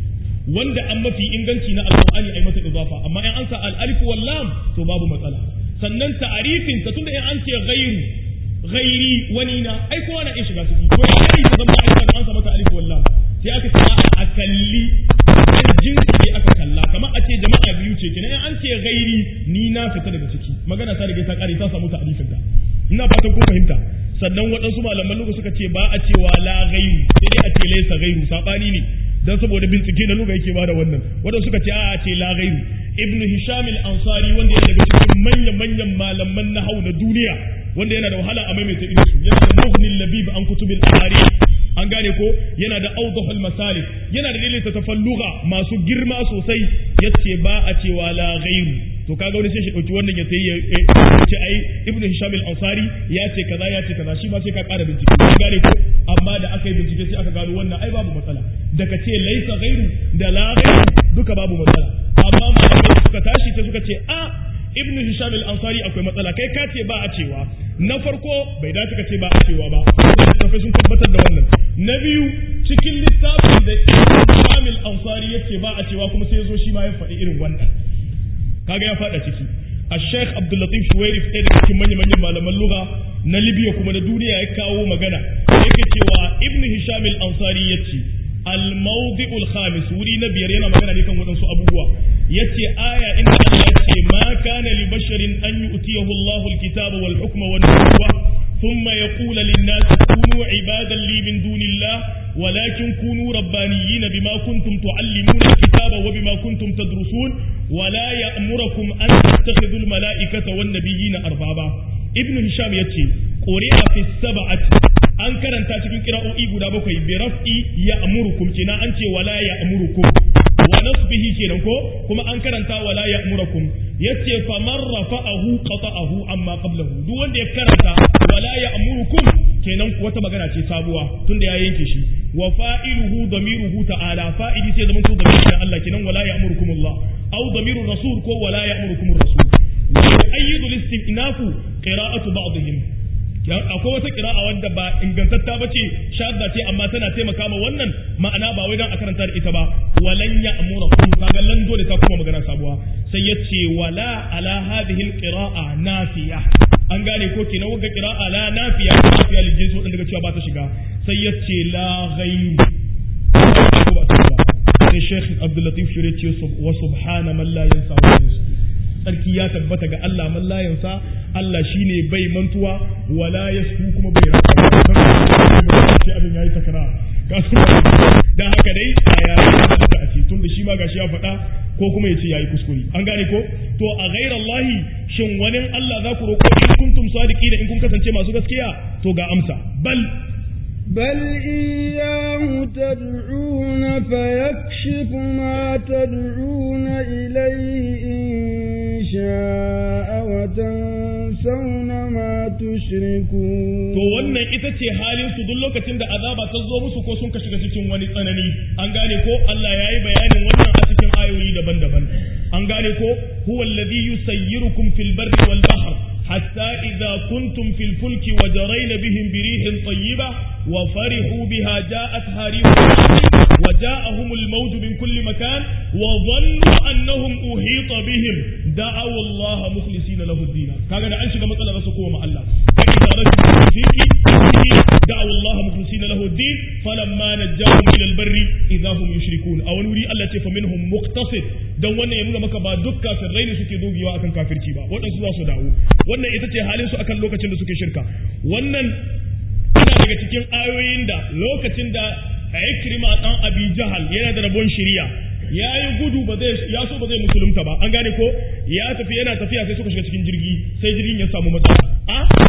A: wanda an mafi inganci na alqur'ani ai mata idafa amma in an sa al alif wallam to babu matsala sannan ta'arifin ta tunda in an ce ghairu ghairi wani na ai kowa na iya shiga ciki ko ya kai ta zama aika an sa mata alif wallam sai aka ce a kalli dan jinsi ne aka kalla kamar a ce jama'a biyu ce kenan in an ce ghairi ni na fita daga ciki magana ta riga ta kare ta samu ta'arifin ta ina fatan kun fahimta sannan waɗansu malaman lugu suka ce ba a cewa la ghairu sai dai a ce laysa ghairu sabani ne dan saboda bincike na luga yake bada wannan waɗansu suka ce a ce la ghairu ibnu hisham al-ansari wanda yana daga cikin manyan manyan malaman nahau na duniya wanda yana da wahala a maimaita irin su yana da mughni labib an kutubil tarikh an gane ko yana da awdahul masalik yana da dalilin tafalluga masu girma sosai yace ba a cewa la ghairu to kaga wani sai shi dauki wannan ya sai ya ce ai ibnu hisham al-ansari ya ce kaza ya ce kaza shi ma sai ka ƙara bincike an gane ko amma da aka yi bincike sai aka gano wannan ai babu matsala da ka ce laisa ghairu da la ghairu duka babu matsala amma malamai suka tashi sai suka ce a ibn hisham al-ansari akwai matsala kai ka ce ba a cewa na farko bai dace ka ce ba a cewa ba littafai sun tabbatar da wannan na biyu cikin littafin da ibn hisham al-ansari yace ba a cewa kuma sai ya zo shi ma ya faɗi irin wannan kaga ya faɗa ciki الشيخ عبد اللطيف شويري في ɗaya cikin manya manyan malaman lugha na Libya kuma na duniya ya kawo magana yake cewa Ibn Hisham al-Ansari yace al-mawdi' al-khamis wuri na biyar yana magana ne kan wadansu abubuwa yace aya inda Allah yace ma kana li basharin an yu'tiyahu Allahu al-kitaba wal hukma wan nubuwa ثم يقول للناس كونوا عبادا لي من دون الله ولكن كونوا ربانيين بما كنتم تعلمون الكتاب وبما كنتم تدرسون ولا يأمركم أن تتخذوا الملائكة والنبيين أربابا ابن هشام يتي قرئ في السبعة an karanta cikin kira'o'i guda bakwai bi raf'i ya'murukum kina an ce wala ya'murukum wa nasbihi kenan ko kuma an karanta wala ya'murukum yace fa man rafa'ahu qata'ahu amma qablahu duk wanda ya karanta wala ya'murukum kenan wata magana ce sabuwa tunda ya yanke shi wa fa'iluhu damiruhu ta'ala fa'ili sai zaman to damirin Allah kenan wala ya'murukum Allah aw damirur rasul ko wala ya'murukum rasul wa ayyidu al-istinafu qira'atu ba'dihim akwai wata kira'a wadda ba ingantatta ba ce shadda ce amma tana taimaka ma wannan ma'ana ba wai dan a karanta da ita ba walan ya amura kun kaga lan dole ta kuma magana sabuwa sai ya ce wala ala hadhihi alqira'a nafiya an gane ko kenan wanda qira'a la nafiya nafiya lijin su daga cewa ba ta shiga sai ya ce la ghayru sai Sheikh Abdul Latif Shire ce wa subhana man la yansa wa yansa tsarki ya tabbata ga Allah man layansa Allah shine bai mantuwa wala yasku kuma bai rasa sai abin yayi takara dan haka dai aya da a ce tunda shi ma gashi ya faɗa ko kuma yace yayi kuskure an gane ko to a ghayra Allah shin wani Allah za ku roƙo in kuntum sadiqina in kun kasance masu gaskiya to ga amsa bal
B: بل إياه تدعون فيكشف ما تدعون إليه إن شاء وتنسون ما تشركون
A: to wannan ita ce halin su duk lokacin da azaba ta zo musu ko sun ka shiga cikin wani tsanani an gane ko Allah yayi bayanin wannan a cikin ayoyi daban-daban an gane ko huwa alladhi yusayyirukum fil barri wal bahr حتى إذا كنتم في الفلك وجرين بهم بريح طيبة وفرحوا بها جاءتها ريح وجاءهم الموج من كل مكان وظنوا أنهم أحيط بهم دعوا الله مخلصين له الدين كذا أنشد مثلا رسكوا مع الله فإذا رجعوا فيك دعوا الله مخلصين له الدين فلما نجاهم إلى البر إذا هم يشركون أو نري الله فمنهم مقتصد don wannan ya nuna maka ba duk kafirai ne suke dogewa akan kafirci ba waɗansu za su dawo wannan ita ce halin su akan lokacin da suke shirka wannan yana daga cikin ayoyin da lokacin da Ikrima dan Abi Jahal yana da rabon shiriya ya yi gudu ba zai ya so ba zai musulunta ba an gane ko ya tafi yana tafiya sai suka shiga cikin jirgi sai jirgin ya samu matsala a sai ga mutane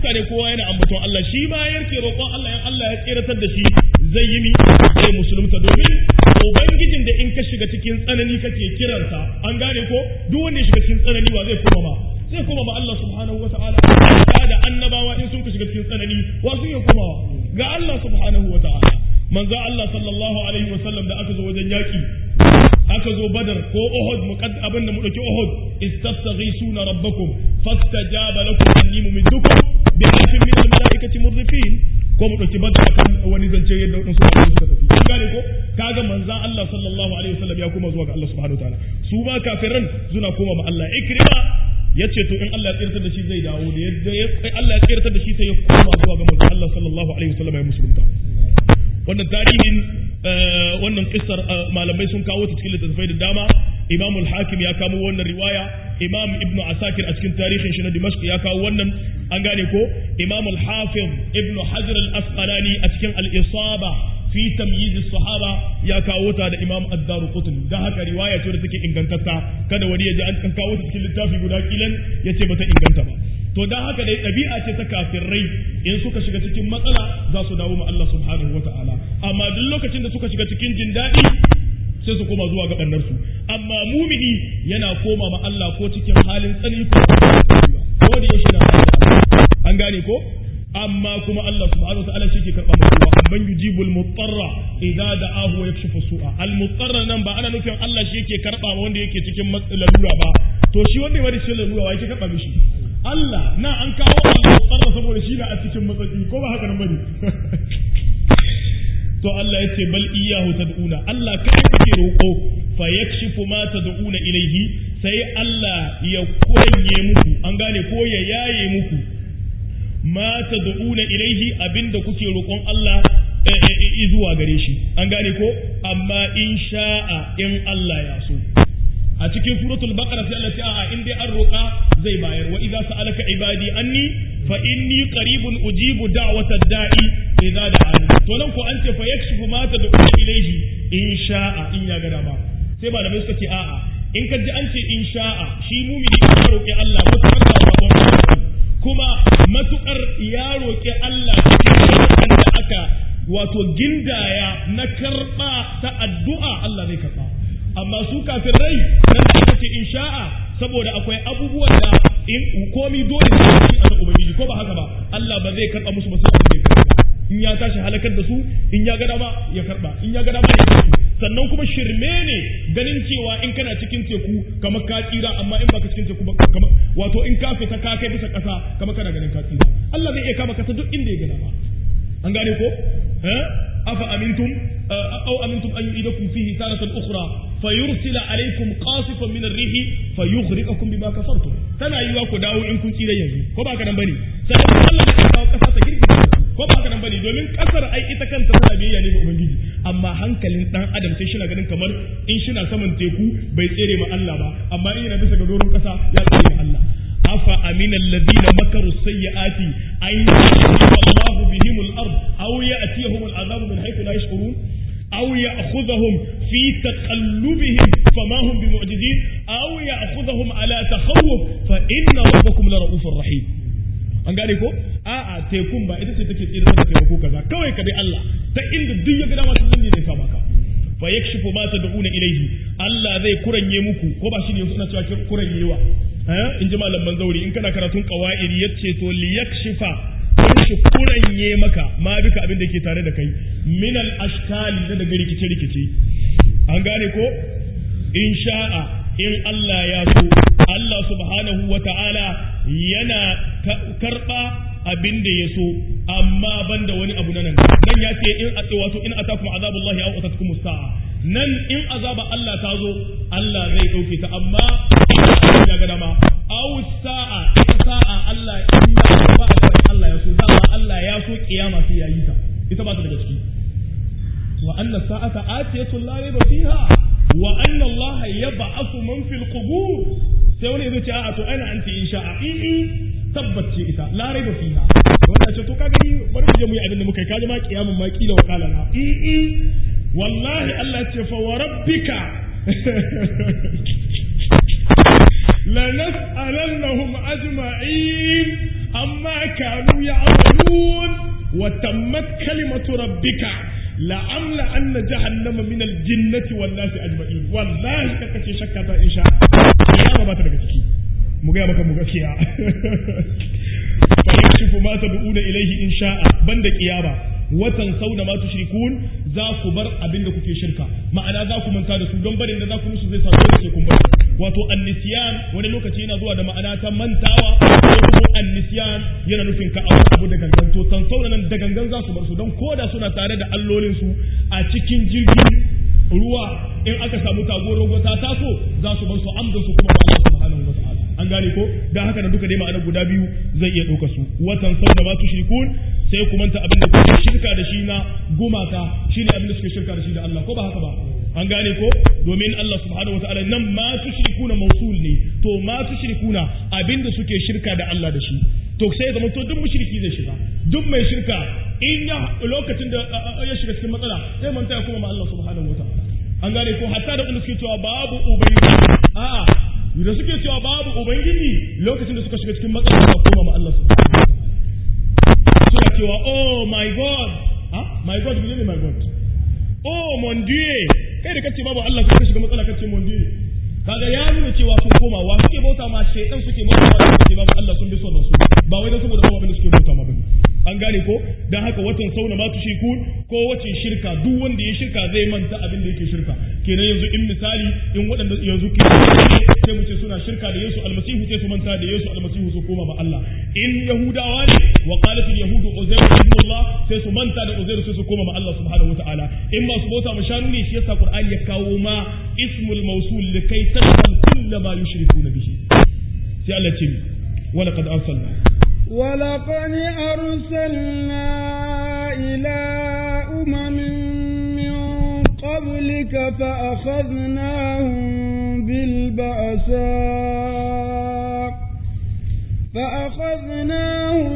A: mutane kowa yana ambaton Allah shi ma yake roƙon Allah in Allah ya tseratar da shi zai yi mi zai musulunta domin ubangijin da in ka shiga cikin tsanani kake kiransa an gane ko duk wanda ya shiga cikin tsanani wa zai koma ma zai koma ma Allah subhanahu wataala da annabawa in sun ka shiga cikin tsanani wa sun yi komawa ga Allah subhanahu wataala manzo Allah sallallahu alaihi wasallam da aka zo wajen yaki aka zo badar ko uhud muqad abin da mu dauki uhud istastaghisuna rabbakum fastajaba lakum anni mumiddukum bi alfin min almalaikati murdifin ko mu dauki badar akan wani zance yadda wadansu suka tafi kun gane ko kaga manzo Allah sallallahu alaihi wasallam ya koma zuwa ga Allah subhanahu wataala su ba kafiran suna koma ma Allah ikrima yace to in Allah ya tsirtar da shi zai dawo da yadda Allah ya tsirtar da shi sai ya koma zuwa ga manzo Allah sallallahu alaihi wasallam ya musulunta wannan tarihin wannan kissar malamai sun kawo ta cikin littattafai da dama imam al-hakim ya kamo wannan riwaya imam ibn asakir a cikin tarihin shi na dimashq ya kawo wannan an gane ko imam al-hafiz ibn hajar al-asqalani a cikin al-isaba fi tamyiz as-sahaba ya kawo ta da imam ad-daruqutni dan haka riwaya ce da take ingantatta kada wani ya ji an kawo ta cikin littafi guda kilan yace ba ta inganta ba to dan haka dai ɗabi'a ce ta kafirai in suka shiga cikin matsala za su dawo ma Allah subhanahu wata'ala amma duk lokacin da suka shiga cikin jin daɗi sai su koma zuwa ga ɓannarsu amma mumini yana koma ma Allah ko cikin halin tsani ko ko da yaushe na an gane ko amma kuma Allah subhanahu wata'ala shi ke karɓa mutuwa amman yujibul mutarra idza da'ahu wa yakshifu su'a al mutarra nan ba ana nufin Allah shi yake karɓa wanda yake cikin lalura ba to shi wanda ya bada shi lalura wa yake karɓa mishi Allah na an kawo Allah tsarra saboda shi na a cikin matsatsi ko ba haka nan bane to Allah yace bal iyyahu tad'una Allah kai kake roƙo fa yakshifu ma tad'una ilayhi sai Allah ya koye muku an gane ko ya yaye muku ma tad'una ilayhi abinda kuke roƙon Allah zuwa gare shi an gane ko amma in sha'a in Allah ya so a cikin suratul baqara sai Allah ta a in dai an roƙa zai bayar wa idza sa'alaka ibadi anni fa inni qaribun ujibu da'wata da'i idza da'ani to nan ko an ce fa yakshifu ma tad'u ilayhi in sha'a in ya ga dama sai malamai suka ce a'a in ka ji an ce in sha'a shi mumini ya roƙi Allah mutakar da rabon kuma matukar ya roƙi Allah cikin da aka wato gindaya na karba ta addu'a Allah zai karba amma su kafin rai nan da aka ce in sha'a saboda akwai abubuwan da in komi dole ne cikin a ubangiji ko ba haka ba Allah ba zai karba musu ba sai abin da ya karba in ya tashi halakar da su in ya ga dama ya karba in ya ga dama ya karba sannan kuma shirme ne ganin cewa in kana cikin teku kamar ka tsira amma in baka cikin teku ba kamar wato in ka fita ka kai bisa kasa kamar kana ganin ka tsira Allah zai iya kama kasa duk inda ya ga dama an gane ko eh afa amintum aw amintum an yu'idakum fihi taratan ukhra fayursila alaykum qasifan min ar-rih fayughriqakum bima kafartum tana yiwa ku dawo in kun tsira yanzu ko ba ka nan bane sai Allah ya kawo kasa ta girgiza ko ba haka nan bane domin kasar ai ita kanta tana biyayya ne ga ubangiji amma hankalin dan adam sai shina ganin kamar in shina saman teku bai tsere ma Allah ba amma in yana bisa ga doron kasa ya tsere ma Allah afa amina alladhina makaru sayyiati an yushiba Allahu bihim al-ard aw ya'tiyahum al-'adhabu min haythu la yash'urun أو يأخذهم في تقلبهم فما هم بمعجزين أو يأخذهم على تخوف فإن ربكم لرؤوف رحيم an gane ko a'a tekun ba ita ce take tsira da taimako kaza kawai ka bi Allah ta inda duk ya gada masu zanne zai kama ka fa yakshifu ma tad'una ilayhi Allah zai kuranye muku ko ba shi ne suna cewa kuranyewa eh in ji malaman zauri in kana karatun qawaidi yace to li yakshifa shi kuranye maka ma bika abin da ke tare da kai min al ashkali da daga rikice rikice an gane ko in sha'a in Allah ya so Allah subhanahu wa ta'ala yana karɓa abin da ya so amma ban da wani abu na nan nan ya ce in wato in atakum azabullahi aw atatkum sa'a nan in azaba Allah ta zo Allah zai dauke ta amma ya ga dama aw sa'a ita sa'a Allah in ya ba Allah ya so dama Allah ya so kiyama sai yayi ta ita ba ta daga ciki wa anna sa'ata atiyatun la rayba fiha wa anna Allah yab'athu man fil qubur sai wani zai ce a'a to ana anti insha a i tabbace ita la raiba fiha wanda ce to ka gani bari mu je mu yi abin da muka yi kaji ma kiyamun ma kila wa kala na i i wallahi Allah ce fa wa rabbika la nas'alannahum ajma'in amma kanu ya'malun wa tammat kalimatu rabbika la'amla anna jahannama min al-jinnati wan nasi ajma'in wallahi kaka ce shakka ta insha Allah ba ta daga ciki mu ga maka mu gaskiya fa yakshifu ma tad'una ilayhi in sha'a banda qiyama watan sauda ma tushrikun za ku bar abin da kuke shirka ma'ana za ku manta da su don barin da za ku musu zai sa dole sai kun bar wato annisiyan wani lokaci yana zuwa da ma'ana ta mantawa ko kuma annisiyan yana nufin ka abu da gangan to san sauda nan da gangan za su bar su don koda suna tare da allolin su a cikin jirgin ruwa in aka samu tagoron ta taso za su bar su amdan su kuma ba Allah subhanahu wa ta'ala an gane ko dan haka da duka dai ma'ana guda biyu zai iya ɗauka su watan sauda ma tushrikun sai ku manta abin da kuke shirka da shi na gumaka shine abin da suke shirka da shi da Allah ko ba haka ba an gane ko domin Allah subhanahu wataala nan ma tushrikuna mausul ne to ma tushrikuna abin da suke shirka da Allah da shi to sai zama to duk mushriki zai shiga duk mai shirka in ya lokacin da ya shiga cikin matsala sai manta ya kuma ma Allah subhanahu wataala an gane ko hatta da wanda suke cewa babu ubangiji a'a da suke cewa babu ubangiji lokacin da suka shiga cikin matsala ba koma ma Allah subhanahu wataala suna cewa oh my god ah my god ne my god oh mon dieu kai da kace babu Allah sai ka shiga matsala kace mon dieu kaga ya nuna cewa sun koma wa suke bauta ma shaytan suke bauta ma suke babu Allah sun bi son rasul ba wai dan saboda babu abin da suke bauta ma bane an gane ko dan haka watan sauna ma tushikun ko wace shirka duk wanda ya shirka zai manta abin da yake shirka kenan yanzu in misali in waɗanda yanzu ke sai mu ce suna shirka da Yesu almasihu sai su manta da Yesu almasihu su koma ma Allah in yahudawa ne wa qalat al yahud uzair ibn Allah sai su manta da uzair sai su koma ma Allah subhanahu wataala in ba su bauta ma shanu ne shi yasa Qur'ani ya kawo ma ismul mawsul likai tashhal kull ma yushrikuna bihi sai Allah ce wala qad arsalna
B: ولقد أرسلنا إلى أمم من قبلك فأخذناهم بالبأساء فأخذناهم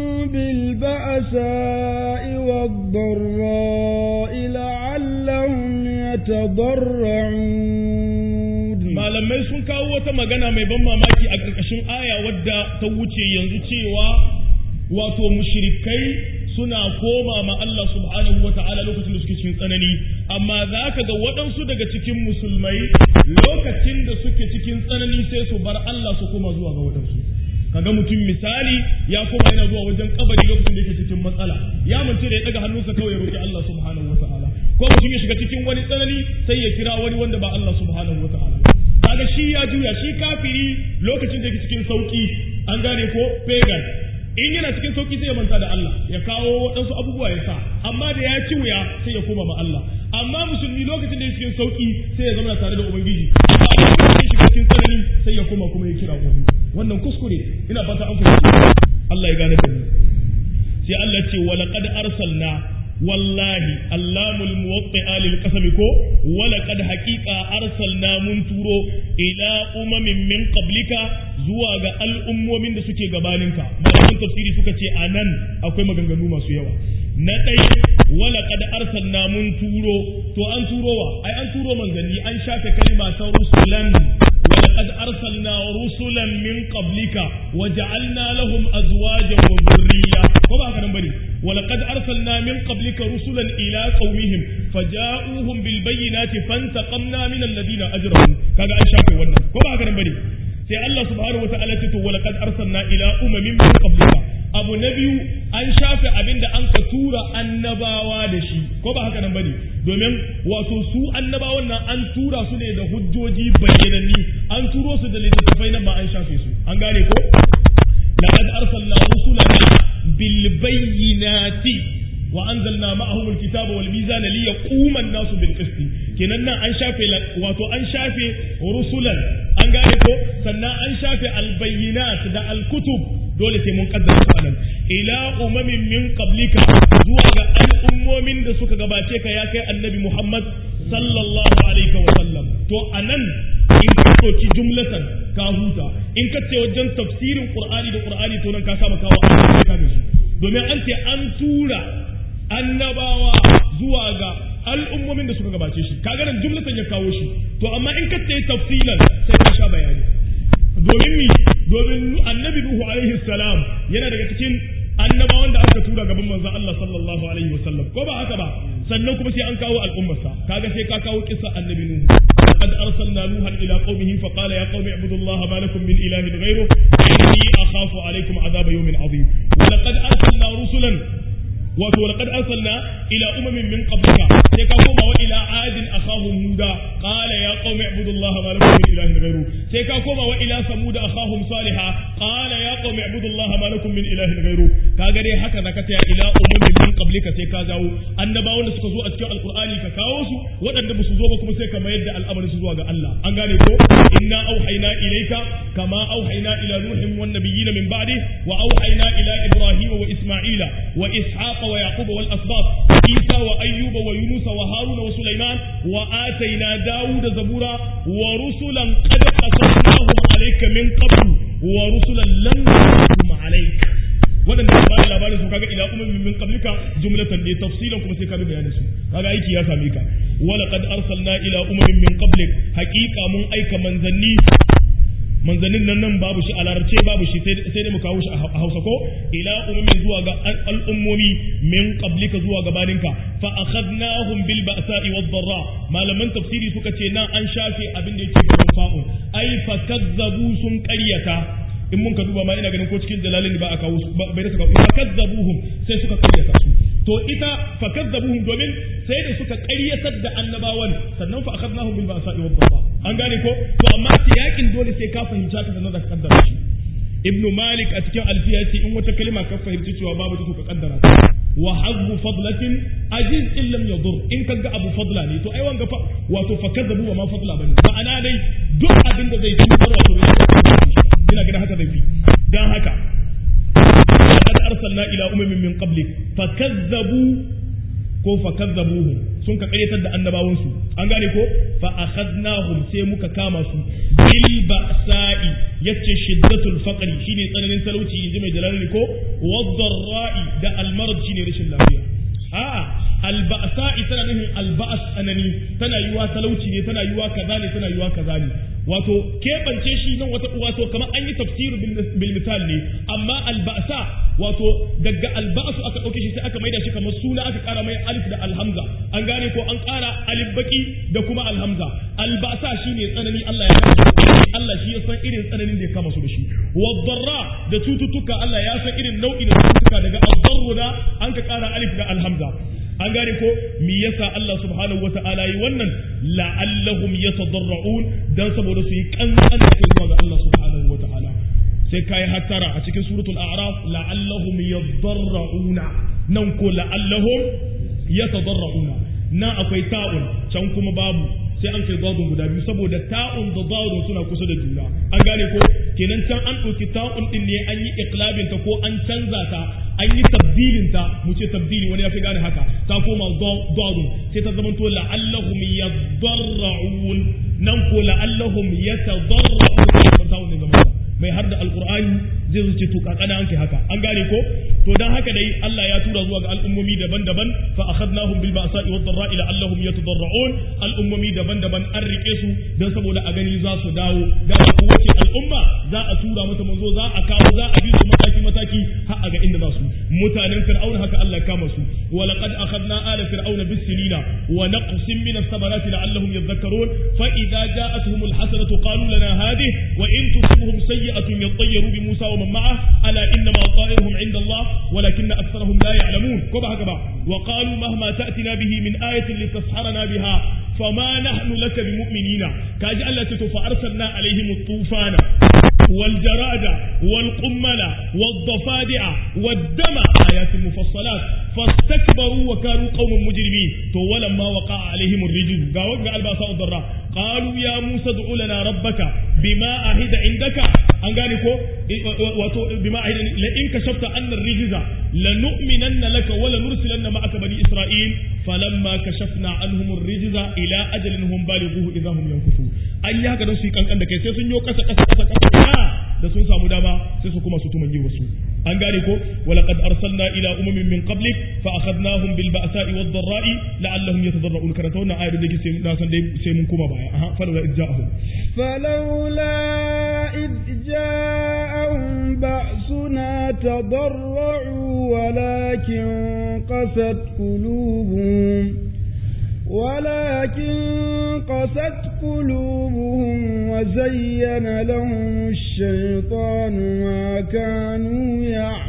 B: بالبأساء والضراء لعلهم يتضرعون
A: malamai sun kawo wata magana mai ban mamaki a ƙarƙashin aya wadda ta wuce yanzu cewa wato mushrikai suna koma ma Allah subhanahu wa ta'ala lokacin da suke cikin tsanani amma za ka ga waɗansu daga cikin musulmai lokacin da suke cikin tsanani sai su bar Allah su koma zuwa ga waɗansu kaga mutum misali ya koma yana zuwa wajen kabari lokacin da yake cikin matsala ya mace da ya daga hannunsa kawai ya roki Allah subhanahu wa ta'ala ko mutum ya shiga cikin wani tsanani sai ya kira wani wanda ba Allah subhanahu wa ta'ala kaga shi ya juya shi kafiri lokacin da yake cikin sauki an gane ko pagan in yana cikin sauki sai ya manta da Allah ya kawo waɗansu abubuwa ya sa amma da ya ci wuya sai ya koma ma Allah amma musulmi lokacin da yake cikin sauki sai ya zama tare da ubangiji amma a lokacin shiga cikin tsanani sai ya koma kuma ya kira wani wannan kuskure ina fata an fahimci Allah ya gane da mu sai Allah ce wa laqad arsalna wallahi allamul muwaqqi'a lil qasami ko wa laqad haqiqa arsalna mun turo ila umamin min qablika zuwa ga al'ummomin da suke gabaninka malaman tafsiri suka ce anan akwai maganganu masu yawa na ɗaya wala kad arsalna mun turo to an turowa ai an turo manzanni an shafe kalma ta rusulan ولقد أرسلنا رسلا من قبلك وجعلنا لهم أزواجا وذرية وما هكذا بني ولقد أرسلنا من قبلك رسلا إلى قومهم فجاءوهم بالبينات فانتقمنا من الذين أجرموا كذا أن شافوا ونن وما هكذا بني sai Allah subhanahu wa ta'ala ce to walaqad arsalna ila umamin min qablika abu na biyu an shafe abin da an ka tura annabawa da shi ko ba haka nan bane domin wato su annabawan nan an tura su ne da hujjoji bayyananni an turo su da littattafai nan ba an shafe su an gane ko laqad arsalna rusulana bil bayyinati wa anzalna ma'ahum alkitaba wal mizana liyaquma an-nasu bil qist kenan nan an shafe wato an shafe rusulan an gane ko sannan an shafe albayyinat da alkutub dole sai mun kaddara su anan ila umamin min qablika zuwa ga al'ummomin da suka gabace ka ya kai annabi Muhammad sallallahu alaihi wa sallam to anan in ka soki jumlatan ka huta in ka ce wajen tafsirin qur'ani da qur'ani to nan ka saba kawo ka da shi domin an ce an tura annabawa zuwa ga al'ummomin da suka gabace shi kaga nan jumlatan ya kawo shi to amma in ka ce tafsilan sai ka sha bayani domin mi domin annabi nuhu alaihi salam yana daga cikin annabawan da aka tura gaban manzon Allah sallallahu alaihi wasallam ko ba haka ba sannan kuma sai an kawo al'ummarsa kaga sai ka kawo kissa annabi nuhu قد أرسلنا نوحا إلى قومه فقال يا قوم اعبدوا الله ما لكم من إله غيره إني أخاف عليكم عذاب يوم عظيم ولقد أرسلنا رسلا wato laqad arsalna ila umamin min qablika sai ka koma wa ila adin akhahum huda qala ya qaumi ibudullaha ma lakum min ilahin ghayru sai ka koma wa ila samud akhahum salihah qala ya qaumi ibudullaha ma lakum min ilahin ghayru kaga dai haka zaka ta ila umamin min qablika sai ka zawo annabawan da suka zo a cikin alqur'ani ka kawo su waɗanda ba su zo ba kuma sai ka mayar da al'amarin su zuwa ga Allah an gane ko inna auhayna ilayka kama auhayna ila nuhin wan nabiyyin min ba'di wa auhayna ila ibrahima wa isma'ila wa ishaq ويعقوب والأسباط عيسى وأيوب ويونس وهارون وسليمان وآتينا داود زبورا ورسلا قد قصصناهم عليك من قبل ورسلا لم نقصصهم عليك waɗanda ba da labarin su kaga ila ummin min qablika jumlatan ne tafsilan kuma sai ka bi bayanin su kaga aiki ya same ka wala qad arsalna ila ummin min qablik haqiqa mun aika manzanni manzannin nan nan babu shi a larabce babu shi sai dai mu kawo shi a hausa ko ila umumin zuwa ga al'ummomi min qablika zuwa gabaninka fa akhadnahum bil ba'sa'i wad dharra malaman tafsiri suka ce nan an shafe abin da yake gaban fa'un ai fa kazzabu sun qaryata in mun ka duba ma ina ganin ko cikin jalalin ba a kawo su bai da suka fa kazzabuhum sai suka qaryata su to ita fa kazzabuhum domin sai da suka ƙaryatar da annabawan sannan fa akhadnahum bil ba'sa'i wad dharra an gane ko to amma yakin dole sai ka fahimta ta sannan da ka kaddara shi ibnu malik a cikin alfiya yace in wata kalma ka fahimci cewa babu ta ka kaddara ta wa hazbu fadlatin ajiz in lam yadur in kaga abu fadla ne to ai wanga fa wato fa kazzabu wa ma fadla bane ma'ana dai duk abin da zai cutar wato ina ganin haka zai fi dan haka لقد أرسلنا إلى أمم من قبلك فكذبوا ko fa kazzabuhum sun ka karyatar da annabawansu an gane ko fa akhadnahum sai muka kama su bil ba'sa'i yace shiddatul faqri shine tsananin talauci inji mai jalali ko wadh-dharra'i da al-marad shine rashin lafiya a al-ba'sa'i tana nufin al-ba's anani tana yiwa talauci ne tana yiwa kaza ne tana yiwa kaza ne wato keɓance shi nan wata wato kamar an yi tafsiru bil misal ne amma alba'sa wato daga alba'su aka ɗauke shi sai aka maida shi kamar suna aka ƙara mai alif da alhamza an gane ko an ƙara alif baki da kuma alhamza alba'sa shine tsanani Allah ya kama Allah shi ya san irin tsananin da ya kama su da shi wadarra da cututtuka Allah ya san irin nau'in cututtuka daga adarru da an ka ƙara alif da alhamza an gane ko me yasa Allah subhanahu wata'ala yi wannan la'allahum yatadarra'un dan saboda su yi kankan da kai zuwa ga Allah subhanahu wata'ala sai kai hattara a cikin suratul a'raf la'allahum yadarra'una nan ko la'allahum yatadarra'una na akwai ta'un can kuma babu sai an kai dadun guda biyu saboda ta'un da dadun suna kusa da juna an gane ko kenan can an ɗauki ta'un din ne an yi iqlabin ta ko an canza ta an yi tabdilin ta mu ce tabdili wani ya fi gane haka ta koma dadun sai ta zama to la'allahum yadarra'un nan ko la'allahum yatadarra'un ta'un ne zama mai har da alqur'ani zai zuce to kakana an kai haka an gane ko to dan haka dai Allah ya tura zuwa ga al'ummomi daban-daban fa akhadnahum bil ba'sa'i wad dharra'i la'allahum yatadarra'un al'ummomi daban-daban an rike su dan saboda a gani za su dawo da kowace al'umma za a tura mata manzo za a kawo za a bi su mataki mataki har a ga inda za su mutanen fir'auna haka Allah ya kama su wa laqad akhadna ala fir'auna bis sinina wa naqsim min as-samarati la'allahum yadhakkarun fa idza ja'atuhum al-hasanatu qalu lana hadhihi wa in tusibhum sayyi'atun yattayyaru bi Musa wa man ma'ah ala innama ta'iruhum 'inda Allah ولكن أكثرهم لا يعلمون كما هكذا وقالوا مهما تأتنا به من آية لتسحرنا بها فما نحن لك بمؤمنين كاجي الله فأرسلنا عليهم الطوفان والجراد والقمل والضفادع والدم آيات مفصلات فاستكبروا وكانوا قوم مجرمين تو ولما وقع عليهم الرجل قالوا الباساء الضراء قالوا يا موسى ادع لنا ربك بما عهد عندك an gane ko wato bima ahidan la in kashafta anna rijza lanu'minanna laka wa lanursilanna ma'aka bani isra'il falamma kashafna anhum ar-rijza ila ajalin hum balighuhu idha hum yankufu an yi haka don su yi kankan da kai sai sun yo kasa kasa kasa kasa da sun samu dama sai su kuma su tumanyi wasu an gane ko wa laqad arsalna ila umamin min qablik fa akhadnahum bil ba'sa'i wad dharra'i la'allahum yatadarra'un karanta wannan ayar da ke na san dai sai mun koma baya aha falawla idja'ahum
B: فلولا إذ تضرعوا ولكن قست قلوبهم ولكن قست قلوبهم وزين لهم الشيطان ما كانوا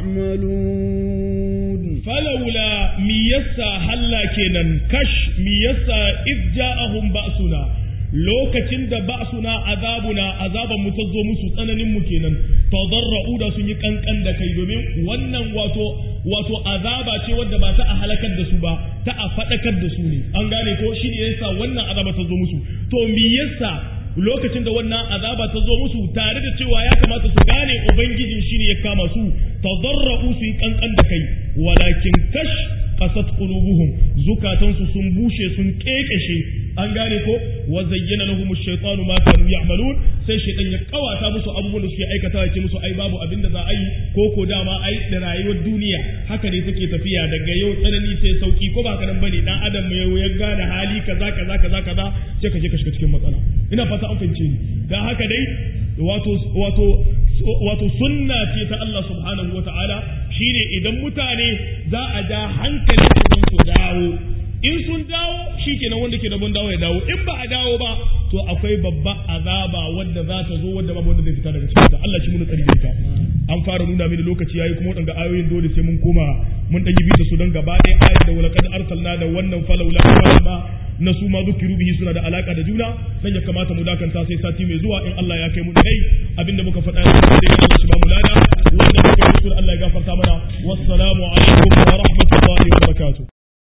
B: يعملون
A: فلولا ميسا هلا كينن كش ميسا إذ جاءهم بأسنا lokacin da ba suna azabuna azaban mu ta zo musu tsananin mu kenan tadarra'u da sun yi kankan da kai domin wannan wato wato azaba ce wadda ba ta a halakar da su ba ta a fadakar da su ne an gane ko shi ne yasa wannan azaba ta zo musu to me yasa lokacin da wannan azaba ta zo musu tare da cewa ya kamata su gane ubangijin shi ne ya kama su tadarra'u su yi kankan da kai walakin kash qasat qulubuhum zukatansu sun bushe sun kekeshe an gane ko wa zayyana lahum ash-shaytanu ma kanu ya'malun sai shaytan ya kawata musu abubuwan da suke aikata ya ce musu ai babu abin da za a yi ko ko dama ai da rayuwar duniya haka ne take tafiya daga yau tsanani sai sauki ko ba haka nan bane dan adam ya ya gane hali kaza kaza kaza kaza sai ka je ka shiga cikin matsala ina fata an fahimce ni dan haka dai wato wato wato sunna ce ta Allah subhanahu wa ta'ala shine idan mutane za a ja hankali su dawo in sun dawo shi kenan wanda ke rabon dawo ya dawo in ba a dawo ba to akwai babba azaba wadda za ta zo wadda babu wanda zai fita daga cikin ta Allah shi mun tsari ta an fara nuna mini lokaci yayi kuma wadanga ayoyin dole sai mun koma mun dan yi bisa su dan gaba ɗaya ayat da walaqad arsalna da wannan falawla ma na su ma zukiru bihi suna da alaka da juna dan ya kamata mu dakanta sai sati mai zuwa in Allah ya kai mu dai abinda muka faɗa ya da Allah shi ba mu lada wanda muka yi Allah ya gafarta mana wassalamu alaikum wa rahmatullahi wa barakatuh